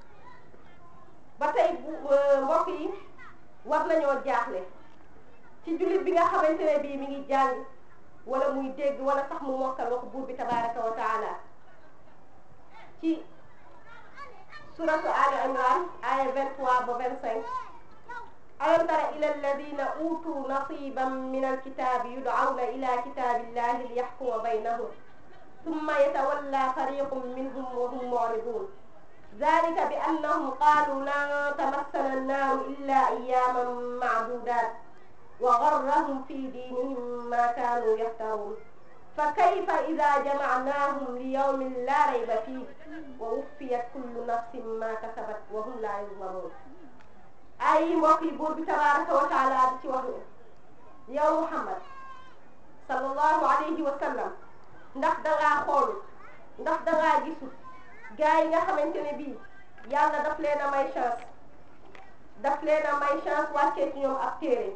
A: ba tey bu mbokk yi war nañoo jaaxle ci jullit bi nga xamante ne bii mi ngi jàng wala muy dégg wala sax mu mokkal wax buur bi tabaraka wa taala ci suratu ali imran aya 23 ba 25 alam tara ila alladina utu nasiban min alkitabi yud'awna ila kitabillahi liyaxkuma baynahum ثم يتولى فريق منهم وهم معرضون ذلك بأنهم قالوا لن تمسنا النار إلا أياما معدودات وغرهم في دينهم ما كانوا يفترون فكيف إذا جمعناهم ليوم لا ريب فيه ووفيت كل نفس ما كسبت وهم لا يظلمون ay mbokk yi buur bi tabaraka wa taala di ci wax ne yow Muhammad sallallahu alayhi wa sallam ndax dangaa xoolu ndax dangaa gisul gars yi nga xamante ne bii yàlla daf leen a may chance daf leen a may chance wàccee ci ñoom ab téere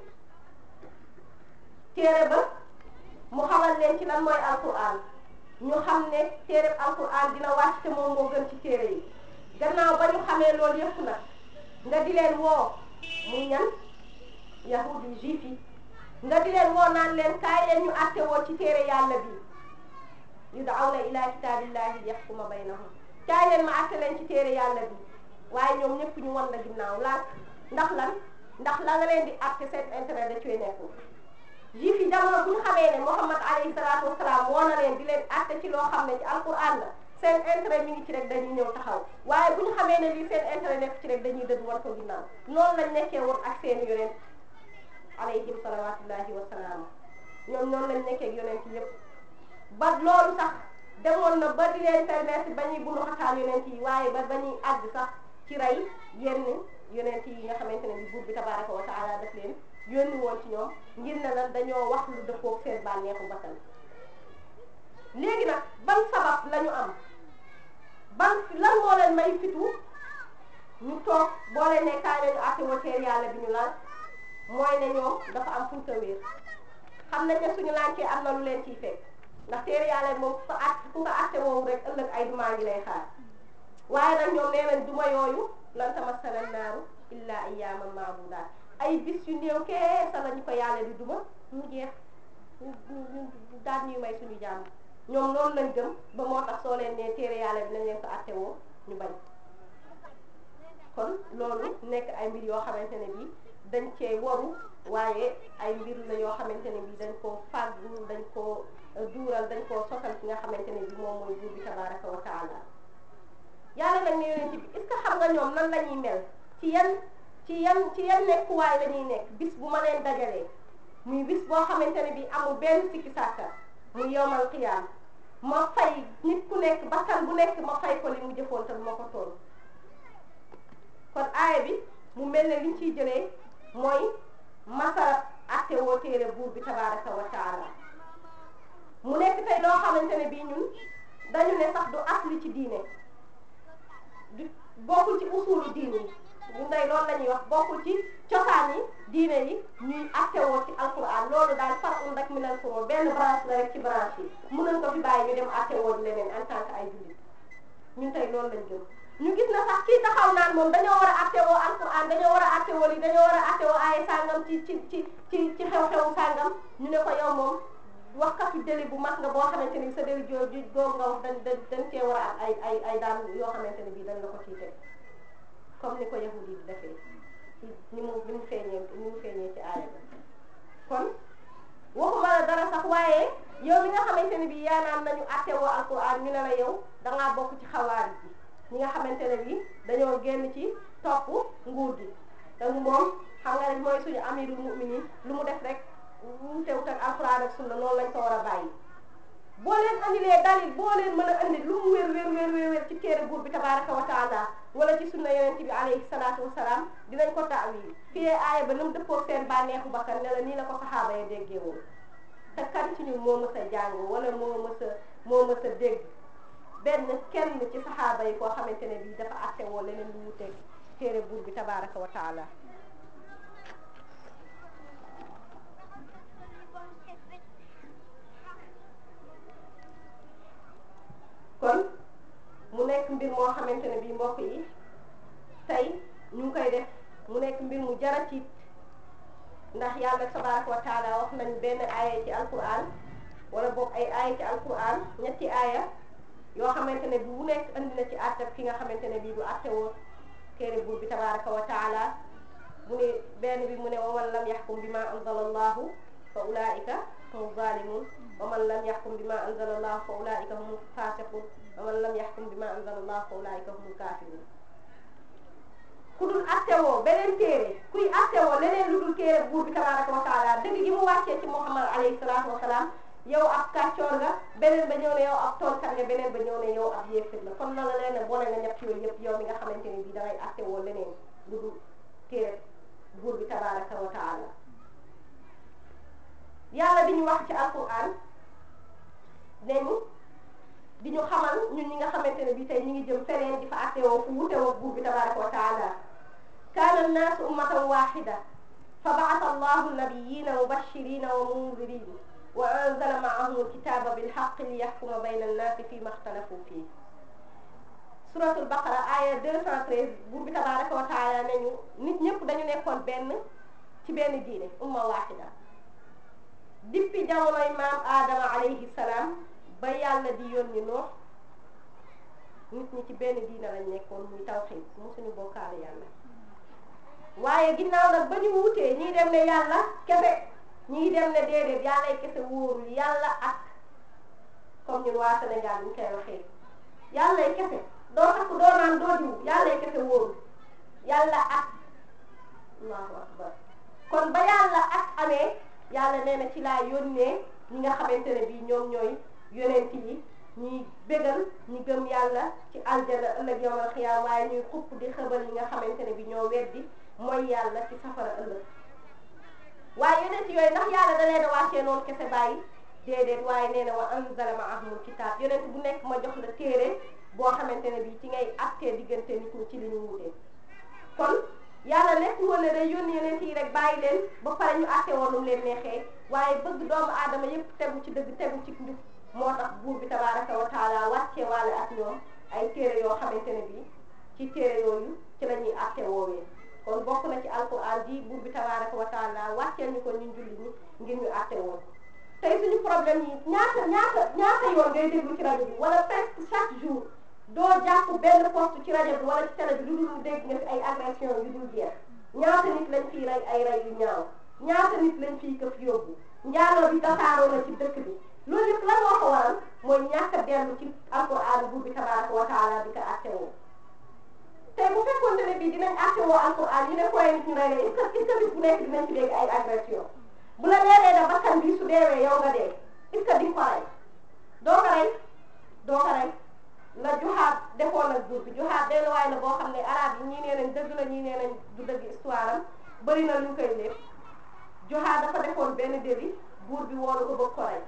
A: téere ba mu xamal leen ci lan mooy alquran ñu xam ne téere alquran dina wàcc te moom moo gën ci téere yi gannaaw ba ñu xamee loolu yëpp nag nga di leen woo muy ñan yahud yi juif yi nga di leen woo naan leen kaay leen ñu àtte woo ci téere yàlla bi yud'awna ila kitaabillahi yaxkuma baynahum kaay leen ma àtte leen ci téere yàlla bi waaye ñoom ñëpp ñu wan la ginnaaw laaj ndax lan ndax la nga leen di àtte seen intérêt da cee nekkul juif yi jamono bu ñu xamee ne Muhammad alayhi salaatu wasalaam woo na leen di leen àtte ci loo xam ne ci alquran la seen intérêt mi ngi ci rek dañuy ñëw taxaw waaye bu ñu xamee ne lii seen intérêt nekk ci rek dañuy dëdd war ko ginnaaw noonu lañ nekkee woon ak seen yonent alayhim salawatullahi wa salaam ñoom noonu lañ nekkee ak yonent yëpp ba loolu sax demoon na ba di leen permettre ba ñuy bunu xataan yonent yi waaye ba ba ñuy àgg sax ci rey yenn yonent yi nga xamante ne bi buur bi tabaraka wa taala daf leen yónni woon ci ñoom ngir ne lan dañoo wax lu dëppoog seen bànneexu bakkan léegi nag ban sabab la ñu am ban lan moo leen may fitu ñu toog boo leen ne kaay nañu àtte woo teer yàlla bi ñu laal mooy ne ñoom dafa am fuñ ko wéer xam nañ ne suñu lànkee am na lu leen ciy fekk ndax teer yàlla moom ku ko at ku ko àtte woowu rek ëllëg ay dumaa ngi lay xaar waaye nag ñoom nee nañ duma yooyu lan tamassana naaru illa ayyaaman ma'duudaat ay bis yu néew keesa lañu ko yàlla di duma mu jeex ñu ñu daal ñuy may suñu jàmm ñoom loolu lañ gëm ba moo tax soo leen nee téere yàlla bi nañ leen ko àtte woo ñu bañ kon loolu nekk ay mbir yoo xamante ne bi dañ cee waru waaye ay mbir la yoo xamante ne bi dañ koo fàggu dañ koo duural dañ koo sosal ki nga xamante ne bi moom mooy buur bi tabaraka wa taala yàlla nag ne yonent bi est-ce que xam nga ñoom nan la ñuy mel ci yan ci yan ci yan nekkuwaay la ñuy nekk bis bu ma leen dajalee muy bis boo xamante ne bi amul benn sikki sàkka muy yowmal qiyaam ma fay nit ku nekk bakkan bu nekk ma fay ko li mu jëfoon te ma ko toll kon aaya bi mu mel ne liñ ciy jëlee mooy masala atte woo téere buur bi tabaraka wa taala mu nekk tey loo xamante ne bii ñun dañu ne sax du asli ci diine du bokkul ci usulu diine yi bu ndey loolu la ñuy wax bokkul ci cosaan yi diine yi ñuy attewoo ci alquran loolu daal far un rek minal furu benn branche la rek ci branche yi mun nañ ko fi bàyyi ñu dem attewoo di leneen en tant que ay jullit ñun tey loolu lañ gëm ñu gis na sax kii taxaw naan moom dañoo war a attewoo alquran dañoo war a attewoo li dañoo war a attewoo ay sàngam ci ci ci ci ci xew-xewu sàngam ñu ne ko yow moom waxkatu deli bu mag nga boo xamante ni sa deli joo ju googu nga wax dañ dañ dañ cee war a am ay ay ay daan yoo xamante ne bii dañ la ko ciy teg comme ni ko yahudi di defee ni mu ni mu feeñee ni mu feeñee ci aaya bi kon waxuma la dara sax waaye yow mi nga xamante ne bii yaa naan nañu attewoo alquran ñu ne la yow dangaa bokk ci xawaari bi ñi nga xamante ne bii dañoo génn ci topp nguur gi te moom xam nga rek mooy suñu amirul mu'minin lu mu def rek mu teewut ak alquran ak sunna noonu lañ ko war a bàyyi boo leen andilee dalil boo leen mën a andi lu mu wér wér wér wér wér ci téere buur bi tabaraka wa taala wala ci sunna yonent bi alayhi salaatu wasalaam dinañ ko taawil fii aaya ba nam dëppoo seen bànneexu bakkan ne la nii la ko saxaaba ya déggee woon te kan ci ñun moo mës a jàng wala moo mës a moo mës a dégg benn kenn ci saxaaba yi koo xamante ne bii dafa atte woo leneen lu wuteeg téere buur bi tabaraka wa taala kon mu nekk mbir moo xamante ne bii mbokk yi tey ñu ngi koy def mu nekk mbir mu jara tiit ndax yàlla tabaraka wa taala wax nañu benn aaya ci alquran wala boog ay aaya ci alquran ñetti aaya yoo xamante ne bi bu nekk andi na ci àttab ki nga xamante ne bii du àtte woo téere buur bi tabaraka wa taala mu ne benn bi mu ne wa man lam yaxkum bi ma anzala allahu fa ulaika hum zalimun wa man lam yaxkum bi ma anzala allahu fa ulaika hum fasiqun wa man lam yaxkum bi ma anzala allahu fa ulaika hum kafirun ku dul attewoo beneen téere kuy attewoo leneen lu dul téere buur bi tabaraka wa taala dëgg gi mu wàccee ci muhammad alayhi salaatu wasalaam yow ab kàccoor nga beneen ba ñëw ne yow ab toonkat nga beneen ba ñëw ne yow ab yéefir la kon loolu leen ne boole nga ñett yooyu yëpp yow mi nga xamante ne bii dangay attewoo leneen lu dul téere buur bi tabaraka wa taala yàlla bi ñu wax ci alquran nañu di ñu xamal ñun ñi nga xamante ne bii tey ñu ngi jëm feneen di fa attewoo fu wutewoo buur bi tabaraka wa taala kaana annaasu ummatan waxida fa baata allahu nabiyina mubashirina wa mundirin wa anzala maahum alkitaba bilxaq liyaxkuma bayna annaasi fi ma xtalafu fii suratul baqara aya 213 buur bi tabaraka wa taala nañu nit ñëpp dañu nekkoon benn ci benn diine umma waxida depuis jamonoy maam aadama alayhi salaam ba yàlla di yónni noox nit ñi ci benn diine lañ nekkoon muy tawxiid musuñu bokkaale yàlla waaye ginnaaw nag ba ñu wutee ñii dem ne yàlla kese ñii dem ne déedéet yàllay kese wóorul yàlla ak comme ñun waa Sénégal ñu koy waxee yàllay kese doo takk doo naan doo diw yàllay kese wóorul yàlla ak allahu akbar kon ba yàlla ak amee yàlla nee na ci laa yónnee ñi nga xamante ne bii ñoom ñooy yonent yi ñuy bégal ñi gëm yàlla ci aljana ëllëg yawmal xiyaam waaye ñuy xupp di xëbal ñi nga xamante ne bii ñoo weddi mooy yàlla ci safara ëllëg waaye yonent yooyu ndax yàlla da leen a wàccee noonu kese bàyyi déedéet waaye nee na wa anzala ma'ahumul kitaab yonent bu nekk ma jox la téere boo xamante ne bii ci ngay attee diggante nit ñi ci li ñu wutee kon yàlla nekk woon ne day yónni yonent yi rek bàyyi leen ba pare ñu atte woon nu leen neexee waaye bëgg doomu aadama yépp tegu ci dëgg tegu ci njub moo tax buur bi tabaraka wa taala wàccee waale ak ñoom ay téere yoo xamante ne bii ci téere yooyu ci la ñuy atte woowee kon bokk na ci alquran ji buur bi tabaraka wa taala wàcceel ñu ko ñun julli ñi ngir ñu atte woon tey suñu problème yi ñaata ñaata ñaata yoon ngay déglu ci rajo bi wala presque chaque jour doo jàpp benn poste ci rajo bi wala ci télé bi lu dul dégg nga fi ay agression yu dul jeex ñaata nit lañ fiy rey ay rey yu ñaaw ñaata nit lañ fiy këf yóbbu njaaloo bi tasaaroo na ci dëkk bi loolu yëpp lan moo ko waral mooy ñàkk a dellu ci alquran buur bi tabaraka wa taala di ko atte woo tey bu fekkoonte ne bii dinañ atte woo alquran ñu ne koy nit ñu rey leen est-ce que est-ce que bis bu nekk dinañ fi dégg ay agression bu la leeree da bakkan bi su deewee yow nga dee est-ce que di nga ko rey doo ko rey doo ko rey la juxaat defoon ak buur bi juxaat benn waay la boo xam ne arab yi ñii nee nañ dëgg la ñii nee nañ du dëgg histoire am bëri na luñ koy lépp juxaat dafa defoon benn délit buur bi woolu ko bëgg ko rey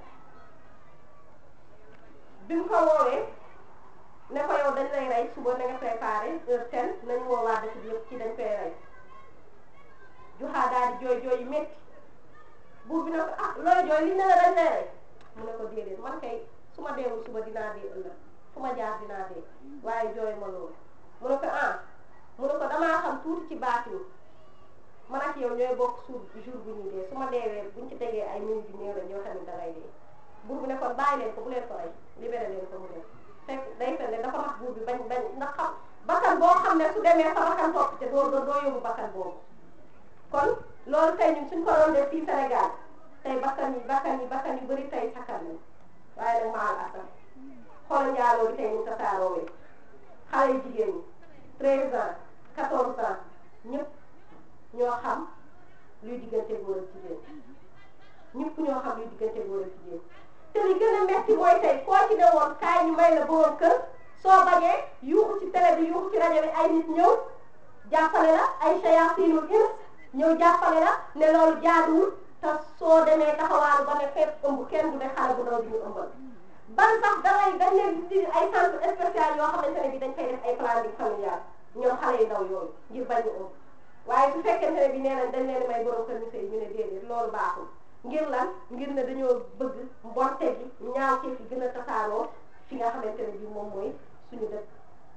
A: bi mu ko woowee ne ko yow dañ lay rey suba na nga préparé heure ten nañu woo waa dëkk bi yëpp ci dañ koy rey juxaat daal di jooy jooy yu métti buur bi ne ko ah looy jooy li ne la dañ lay rey mu ne ko déedéet man kay su ma deewul suba dinaa dee ëllëg fu ma jaar dinaa dee waaye jooy ma loolu mu ne ko ah mu ne ko damaa xam tuuti ci baatin man ak yow ñooy bokk suur jour bu ñuy dee su ma deewee buñ ci tegee ay minutes yu néew rek yow tamit dangay dee buur bi ne kon bàyyi leen ko bu leen ko rey libéré leen ko mu dem fekk day fen ne dafa nax buur bi bañ bañ ndax xam bakkan boo xam ne su demee sa bakkan topp te doo doo yóbbu bakkan boobu kon loolu tey ñun suñ ko doon def fii Sénégal tey bakkan yi bakkan yi bakkan yu bëri tey sakkan nañ waaye nag maal asaf xoolal njaaloo bi tey ñu tasaaroowee xale yu jigéen ñi treize ans quatorze ans ñëpp ñoo xam luy diggante góor ak jigéen ñëpp ñoo xam luy diggante góor ak jigéen te li gën a metti mooy tey koo ci ne woon kaay ñu may la borom kër soo bañee yuuxu ci télé bi yuuxu ci rajo bi ay nit ñëw jàppale la ay shayatinul ins ñëw jàppale la ne loolu jaaduwul te soo demee taxawaalu ba ne fépp ëmb kenn du ne xale bu ndaw bi ñu ëmbal ban sax dangay dañ leen di ay centre spécial yoo xamante ne bi dañ koy def ay planning familial ñoom xale yu ndaw yooyu ngir bañ ñu ëmb waaye su fekkente ne bi nee nañ dañ leen may borom kër ñu sëy ñu ne déedéet loolu baaxul ngir lan ngir ne dañoo bëgg mbonte gi ñaaw ci fi gën a tasaaroo fi nga xamante ne bi moom mooy suñu dëkk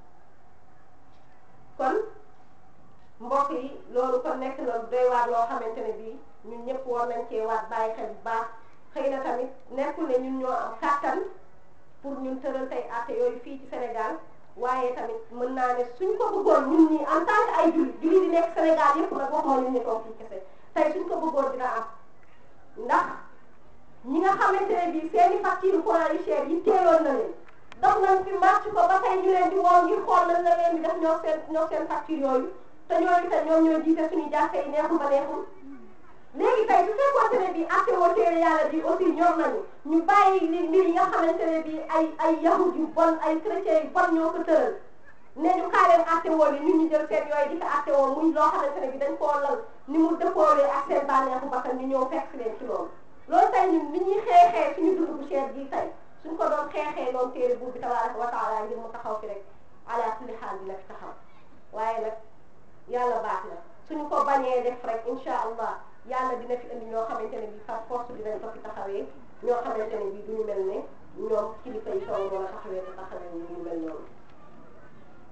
A: kon mbokk yi loolu kon nekk na doy waar loo xamante ne bii ñun ñëpp war nañ cee waat bàyyi xel bu baax xëy na tamit nekkul ne ñun ñoo am kàttan pour ñun tëral tey àtte yooyu fii ci Sénégal waaye tamit mën naa ne suñ ko bëggoon ñun ñi en tant que ay jullit jullit di nekk Sénégal yëpp nag waxuma ñun ñu toog fii kese tey suñ ko bëggoon dina am ndax ñi nga xamante ne bii seeni facture courant yu cher yi teeloon na leen dox nañ fi marche ko ba tey ñu leen di woo ngir xool nañ la leen di def ñoo seen ñoo seen facture yooyu te ñooñu te ñoom ñoo jiite suñu jàkka yi neexul ba neexul léegi tey su fekkoonte ne bii acte woo téere yàlla bi aussi ñor nañu ñu bàyyi li mbir yi nga xamante ne bii ay ay yahud yu bon ay chrétiens yu bon ñoo ko tëral ne ñu kaa leen acte woo li ñun ñu jël seen yooyu di ko acte woo muy loo xamante ne bii dañ koo lal ni mu dëppoowee ak seen bànneexu bakkan ñu ñëw fekk leen ci loolu loolu tey ñun li ñuy xeexee suñu dund bu cher gi tey suñ ko doon xeexee noonu téere buur bi tabaraka wa taala ngir mu taxaw fi rek ala kulli xaal dina fi taxaw waaye nag yàlla baax na suñu ko bañee def rek incha allah yàlla dina fi indi ñoo xamante ne bii par force dinañ ko fi taxawee ñoo xamante ne bii duñu mel ne ñoom kilifa yi kaw noonu taxawee te taxawee ñu mel noonu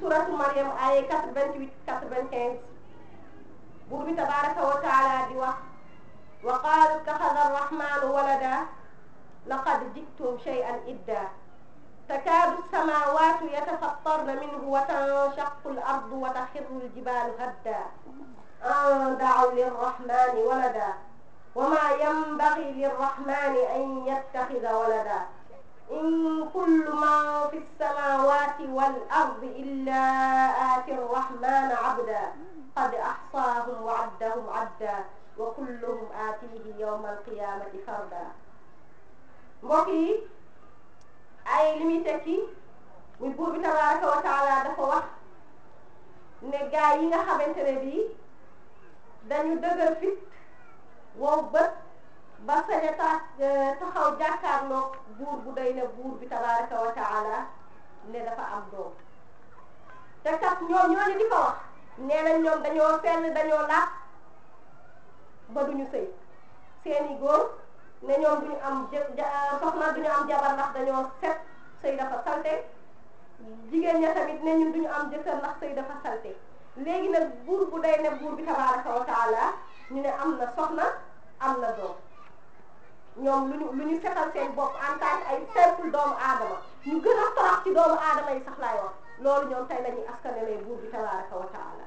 A: suratu Maryam ay 88 95 buur bi tabaraka wa taala di wax wa qaalu ittaxada arrahmanu walada laqad ji'tum shay'an idda takaadu samaawaatu yatafattarna minhu wa tanshaqu al-ardu wa taxirru al-jibaalu hadda an da'aw lirrahmani walada wa maa yanbaghi lirrahmani an yattaxida walada in kullu man fi as-samaawaati wal-ardi illaa aati arrahmani abda qad ahsaahum wa addahum adda wa kulluhum aatihi yawma al-qiyaamati farda mbokk yi ay li muy tekki muy buur bi tabaraka wa taala dafa wax ne gaa yi nga xamante ne bii dañu dëgër fit wow bët ba sañ a taxaw jàkkaarloog buur bu day ne buur bi tabaraka wa taala ne dafa am doom te kat ñoom ñooñu di ko wax nee nañ ñoom dañoo fenn dañoo laaj ba duñu sëy seeni góor ne ñoom duñu am jë soxna duñu am jabar ndax dañoo set sëy dafa salte jigéen ña tamit ne ñun duñu am jëkkër ndax sëy dafa salte léegi nag buur bu day ne buur bi tabaraka wa taala ñu ne am na soxna am na doom ñoom lu ñu lu ñu setal seen bopp en tant que ay simple doomu aadama ñu gën a torox ci doomu aadama yi sax laay wax loolu ñoom tey la ñuy askanelee buur bi tabaraka wa taala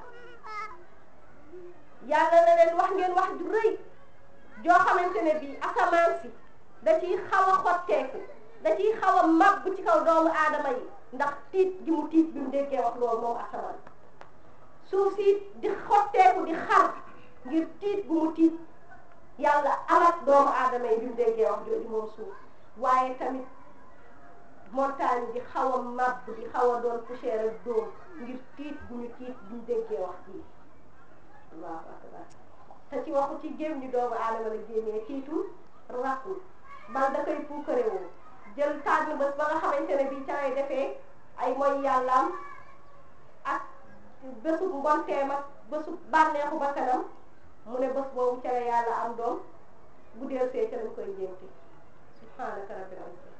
A: yàlla na leen wax ngeen wax ju rëy joo xamante ne bii asamaan si da ciy xaw a xotteeku da ciy xaw a màbb ci kaw doomu aadama yi ndax tiit gi mu tiit bi mu déggee wax loolu moom asamaan suuf si di xotteeku di xar ngir tiit bu mu tiit yàlla alak doomu aadama yi bi mu déggee wax jooju moom suuf waaye tamit montagne di xaw a màbb di xaw a doon poussière ak dóom ngir tiit bu ñu tiit bi mu déggee wax ji allahu akbar te ci waxu ci géem ñu doomu aadama la génnee tiitul rakkul bal da koy puukarewoo jël tànn bés ba nga xamante ne bii ca lay defee ay mooy yàllaam ak bésu mbonteem ak bésu bànneexu ba kanam mu ne bés boobu ca la yàlla am doom bu deel see ca lañ koy njénte subhanaka rabbil izzati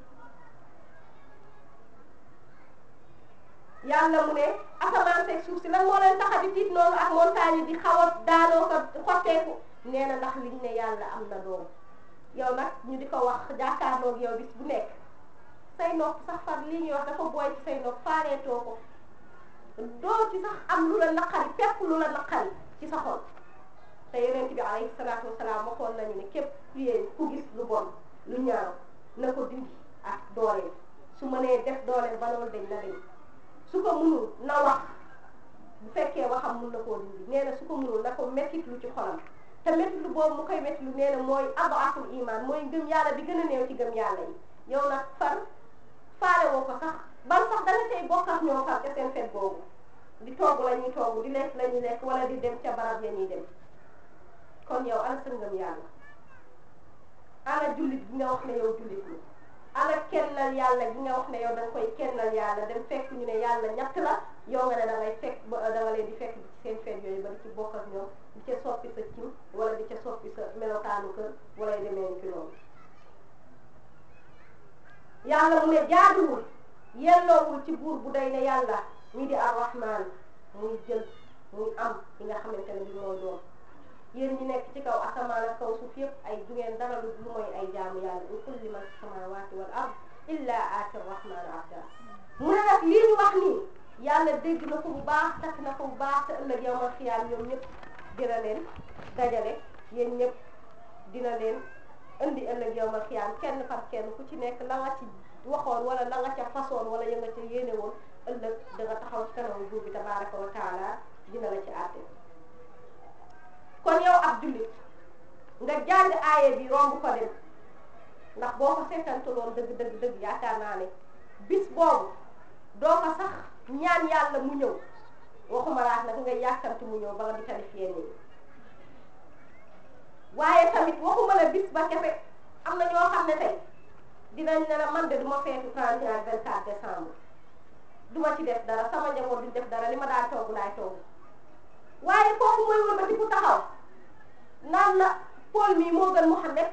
A: yàlla mu ne asamaan seeg suuf si lan moo leen tax a di tiit noonu ak montagne yi di xaw a daanoo ko xotteeku nee na ndax liñ ne yàlla am na doom yow nag ñu di ko wax jàkkaarloog yow bis bu nekk say nopp sax far lii ñuy wax dafa booy ci say nopp faareetoo ko doo ci sax am lu la naqari fépp lu la naqari ci sa xol te yonent bi alayhi salaatu wasalaam waxoon nañu ne képp yéen ku gis lu bon lu ñaaw na ko dindi ak dooleem su mënee def dooleem ba loolu dañ na dañ su ko munul na wax bu fekkee waxam mun na koo dindi nee na su ko munul na ko mettit lu ci xolam te mettit lu boobu mu koy mettit lu nee na mooy adaful iman mooy gëm yàlla bi gën a néew ci gëm yàlla yi yow nag far faale woo ko sax ban sax danga tey bokk ak ñoo far ca seen fet boobu di togg la ñuy togg di lekk la ñuy lekk wala di dem ca barab ya ñuy dem kon yow ana sa ngëm yàlla ana jullit bi nga wax ne yow jullit ni ana kennal yàlla gi nga wax ne yow da nga koy kennal yàlla dem fekk ñu ne yàlla ñett la yow nga ne da ngay fekk ba da nga leen di fekk ci seen feet yooyu ba di ci bokk ak ñoom di ca soppi sa cim wala di ca soppi sa melokaanu kër wala yu demee ni ci loolu yàlla mu ne jaaduwul yelloowul ci buur bu day ne yàlla ñi di arrahman muy jël muy am li nga xamante ne bi mooy doon yéen ñi nekk ci kaw asamaan ak kaw suuf yëpp ay du ngeen dara lu mooy ay jaamu yàlla in kulli man fi samawati wal ard illa aati rahman abda mu ne nag lii ñu wax nii yàlla dégg na ko bu baax takk na ko bu baax te ëllëg yawmal xiyaam ñoom ñëpp dina leen dajale yéen ñëpp dina leen indi ëllëg yawmal xiyaam kenn par kenn ku ci nekk la nga ci waxoon wala la nga ca façon wala ya nga ca yéene woon ëllëg da nga taxaw ci kanamu buur bi tabaraka wa taala dina la ci àtte kon yow ab jullit nga jàng aaye bi romb ko dem ndax boo ko seetantuloon dëgg dëgg dëgg yaakaar naa ne bis boobu doo ko sax ñaan yàlla mu ñëw waxuma laat nag nga yàkkamti mu ñëw ba nga di qualifié nii waaye tamit waxuma la bis ba kese am na ñoo xam ne tey dinañ ne la man de duma feetu 31 ak 24 décembre duma ci def dara sama njaboot duñ def dara li ma daan togg laay togg waaye kooku mooy wër ba di ku taxaw naan la Paul mii moo gën Muhammad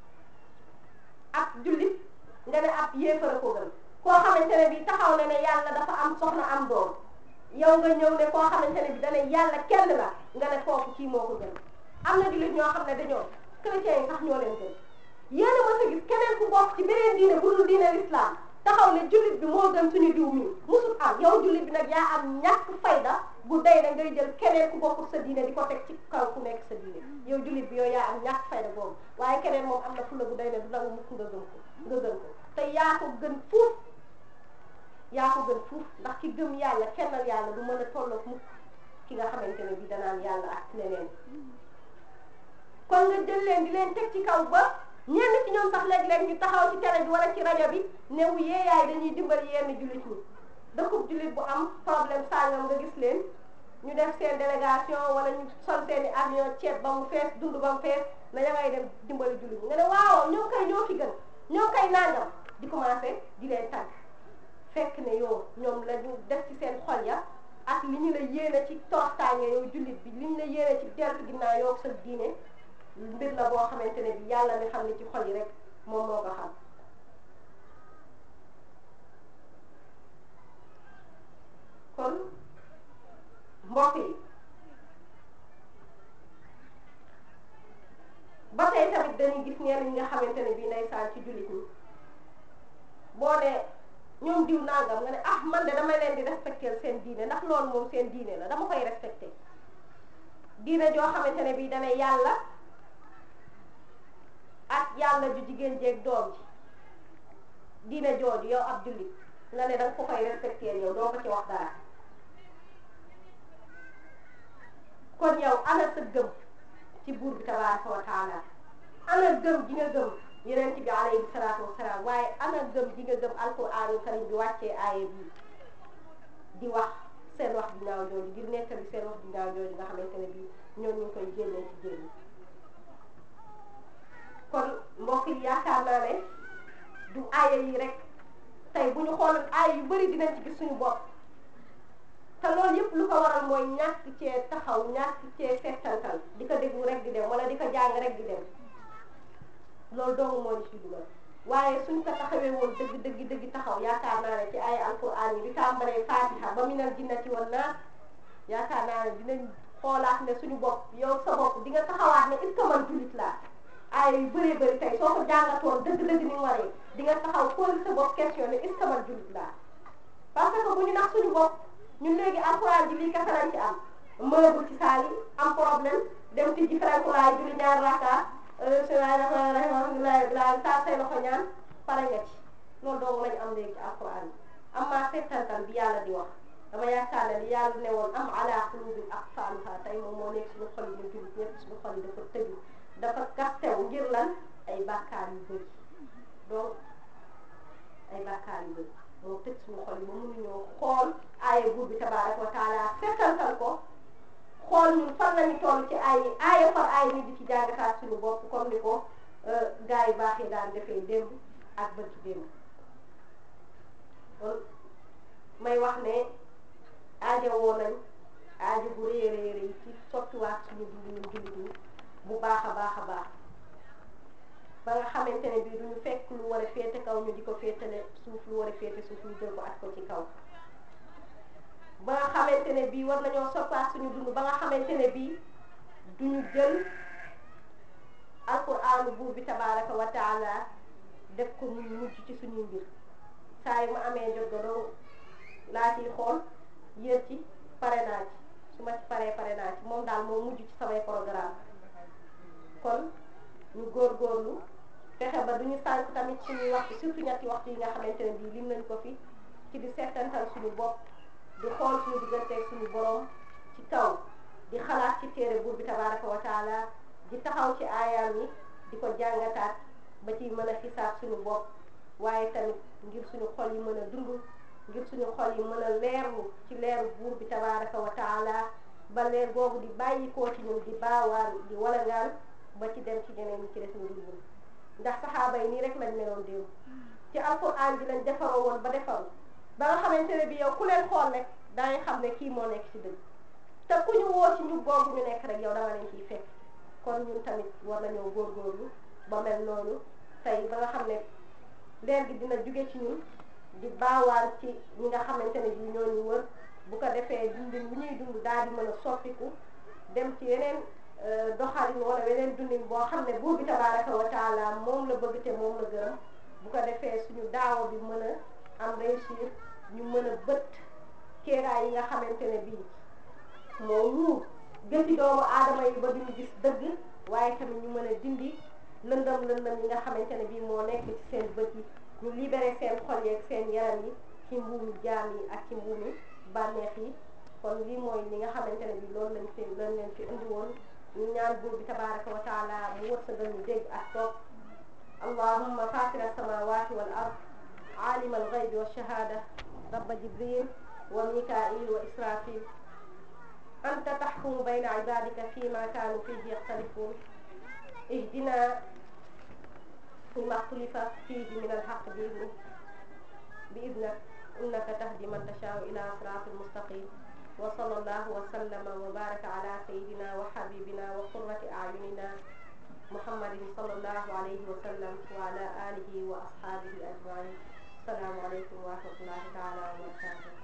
A: ab jullit nga ne ab yéefara ko gën koo xamante ne bii taxaw na ne yàlla dafa am soxna am doom yow nga ñëw ne koo xamante ne bi dana yàlla kenn la nga ne kooku kii moo ko gën am na jullit ñoo xam ne dañoo chrétiens yi sax ñoo leen gën yéen a mës a gis keneen ku bokk ci beneen diine bu dul diine l'islam taxaw ne jullit bi moo gën suñu diw mi musul am yow jullit bi nag yaa am ñàkk fayda bu day na ngay jël keneen ku bokkul sa diine di ko teg ci kaw ku nekk sa diine yow jullit bi yow yaa am ñàkk fayda boobu waaye keneen moom am na fulla bu day ne du nangu mukk nga gën ko nga gën ko te yaa ko gën fuuf yaa ko gën fuuf ndax ki gëm yàlla kennal yàlla du mën a tolloog mukk ki nga xamante ne bi danaan yàlla ak leneen kon nga jël leen di leen teg ci kaw ba ñenn ci ñoom sax léeg-léeg ñu taxaw ci télé bi wala ci rajo bi ne wu yeeyaay dañuy dimbali yenn jullit ñi dëkkub jullit bu am problème sàngam nga gis leen ñu def seen délégation wala ñu sol seen i avion ceeb ba mu fees dund ba mu fees na ya ngay dem dimbali jullit ñi nga ne waaw ñoo koy ñoo fi gën ñoo koy nangam di commencé di leen tàgg fekk ne yow ñoom la ñu def ci seen xol ya ak li ñu la yéene ci toroxtaange yow jullit bi li ñu la yéene ci deltu ginnaaw yow sa diine mbir la boo xamante ne bi yàlla mi xam ne ci xol yi rek moom moo ko xam kon mbokk yi ba tey tamit dañuy gis ñenn ñi nga xamante ne bii ndeysaan ci jullit ñi boo ne ñoom diw nangam nga ne ah man de damay leen di respecter seen diine ndax loolu moom seen diine la dama koy respecter diine joo xamante ne bii dana yàlla ak yàlla ju jigéen jeeg doom ji diine jooju yow ab jullit nga ne danga ko koy respecter yow doo ko ci wax dara kon yow ana sa gëm ci buur bi tabaraka wa taala ana gëm ji nga gëm yeneen ci bi alayhi salaatu wasalaam waaye ana gëm ji nga gëm alquraanul karim bi wàccee aaya bi di wax seen wax di ñaaw jooju ngir nettali seen wax di ñaaw jooju nga xamante ne bii ñoom ñu ngi koy génnee ci jël kon mbokk yi yaakaar naa ne du aaya yi rek tey bu ñu xooloon aaya yu bari dinañ ci gis suñu bopp te loolu yëpp lu ko waral mooy ñàkk cee taxaw ñàkk cee settantal di ko déglu rek di dem wala di ko jàng rek di dem loolu doomu moo ñu ci dugal waaye suñ ko taxawee woon dëgg dëgg dëgg taxaw yaakaar naa ne ci ay alquran yi di tàmbalee fatiha ba minal jinnati wan naas yaakaar naa ne dinañ xoolaat ne suñu bopp yow sa bopp di nga taxawaat ne est-ce que man jullit laa aaya yu bëree bëri tey soo ko jàngatoon dëgg dëgg ni mu waree di nga taxaw xool sa bopp question ne est-ce que man jullit laa parce que bu ñu nax suñu bopp ñun léegi alquran ji lii kese lañ ci am mënagul ci saal yi am problème dem ci ji frankulaay julli ñaar raka alhamdulilah bilaa taal say loxo ñaan pare nga ci loolu doomu lañu am léegi ci alquran yi am maa settantal bi yàlla di wax dama yaakaar ne li yàlla ne woon am ala qulubin aqfaaluha tey moom moo nekk suñu xol yi ñu jullit ñëpp suñu xol yi dafa tëju dafa kastew ngir lan ay bàkkaar yu bëri donc ay bàkkaar yu bëri moo tëj suñu xol yi ba mënuñoo xool aaya buur bi tabaraka wa taala settantal ko xool ñun fan lañu toll ci ay aaya par aaya ni di ci jàngataat suñu bopp comme ni ko gaa yu baax yi daan defee démb ak bët ci démb kon may wax ne aaja woo nañ aaja bu rëy a rëy rëy ci sottiwaat suñu dund ñun jullit ñi bu baax a baax a baax ba nga xamante ne bii duñu fekk lu war a féete kaw ñu di ko féetale suuf lu war a féete suuf ñu jël ko at ko ci kaw ba nga xamante ne bii war nañoo soppaat suñu dund ba nga xamante ne bii duñu jël alquraanu buur bi tabaraka wa taala def ko muy mujj ci suñuy mbir saa yu ma amee jot ga doo laa ciy xool yër ci pare naa ci su ma ci paree pare naa ci moom daal moo mujj ci samay programme kon ñu góorgóorlu fexe ba duñu sànq tamit suñuy waxtu surtout ñetti waxtu yi nga xamante ne bii lim nañ ko fi ci di settantal suñu bopp di xool suñu digganteeg suñu borom ci kaw di xalaat ci téere buur bi tabaraka wa taala di taxaw ci aayaam yi di ko jàngataat ba ci mën a xisaab suñu bopp waaye tamit ngir suñu xol yi mën a dund ngir suñu xol yi mën a leerlu ci leeru buur bi tabaraka wa taala ba leer boobu di bàyyikoo ci ñun di baawaan di walangaan ba ci dem ci ñeneen ñi ci des ñu dul ndax saxaaba yi nii rek lañ meloon démb ci alquran ji lañ defaroo woon ba defaru ba nga xamante ne bi yow ku leen xool rek dangay xam ne kii moo nekk ci dëgg te ku ñu woo ci ñu googu ñu nekk rek yow danga leen ciy fekk kon ñun tamit war nañoo góorgóorlu ba mel noonu tey ba nga xam ne leer gi dina jóge ci ñun di baawaan ci ñi nga xamante ne bi ñoo ñu wër bu ko defee dundin bu ñuy dund daal di mën a soppiku dem ci yeneen doxalin wala yeneen dundin boo xam ne buur bi tabaraka wa taala moom la bëgg te moom la gërëm bu ko defee suñu daawa bi mën a am réussir ñu mën a bët kéeraay yi nga xamante ne bii moo muur gëti doomu aadama yi ba duñu gis dëgg waaye tamit ñu mën a dindi lëndëm lëndëm yi nga xamante ne bii moo nekk ci seen bët yi ñu libéré seen xol yeeg seen yaram yi ci mbuumi jaam yi ak ci mbuumi bànneex yi kon lii mooy li nga xamante ne bii loolu lañ fi loolu leen fi indi woon ñu ñaan buur bi tabaraka wa taala mu wërsëgal ñu dégg ak topp allahumma fatira samawati wal ard alima alghaybi wa shahada rabba jibril wa mikail wa israfil anta taxkumu bayna ibadika fima kanu fihi yaxtalifun ihdina فيما اختلف فيه من الحق بإذنك بإذنك إنك تهدي من تشاء إلى صراط مستقيم وصلى الله وسلم وبارك على سيدنا وحبيبنا وقرة أعيننا محمد صلى الله عليه وسلم وعلى آله وأصحابه أجمعين السلام عليكم ورحمة الله تعالى وبركاته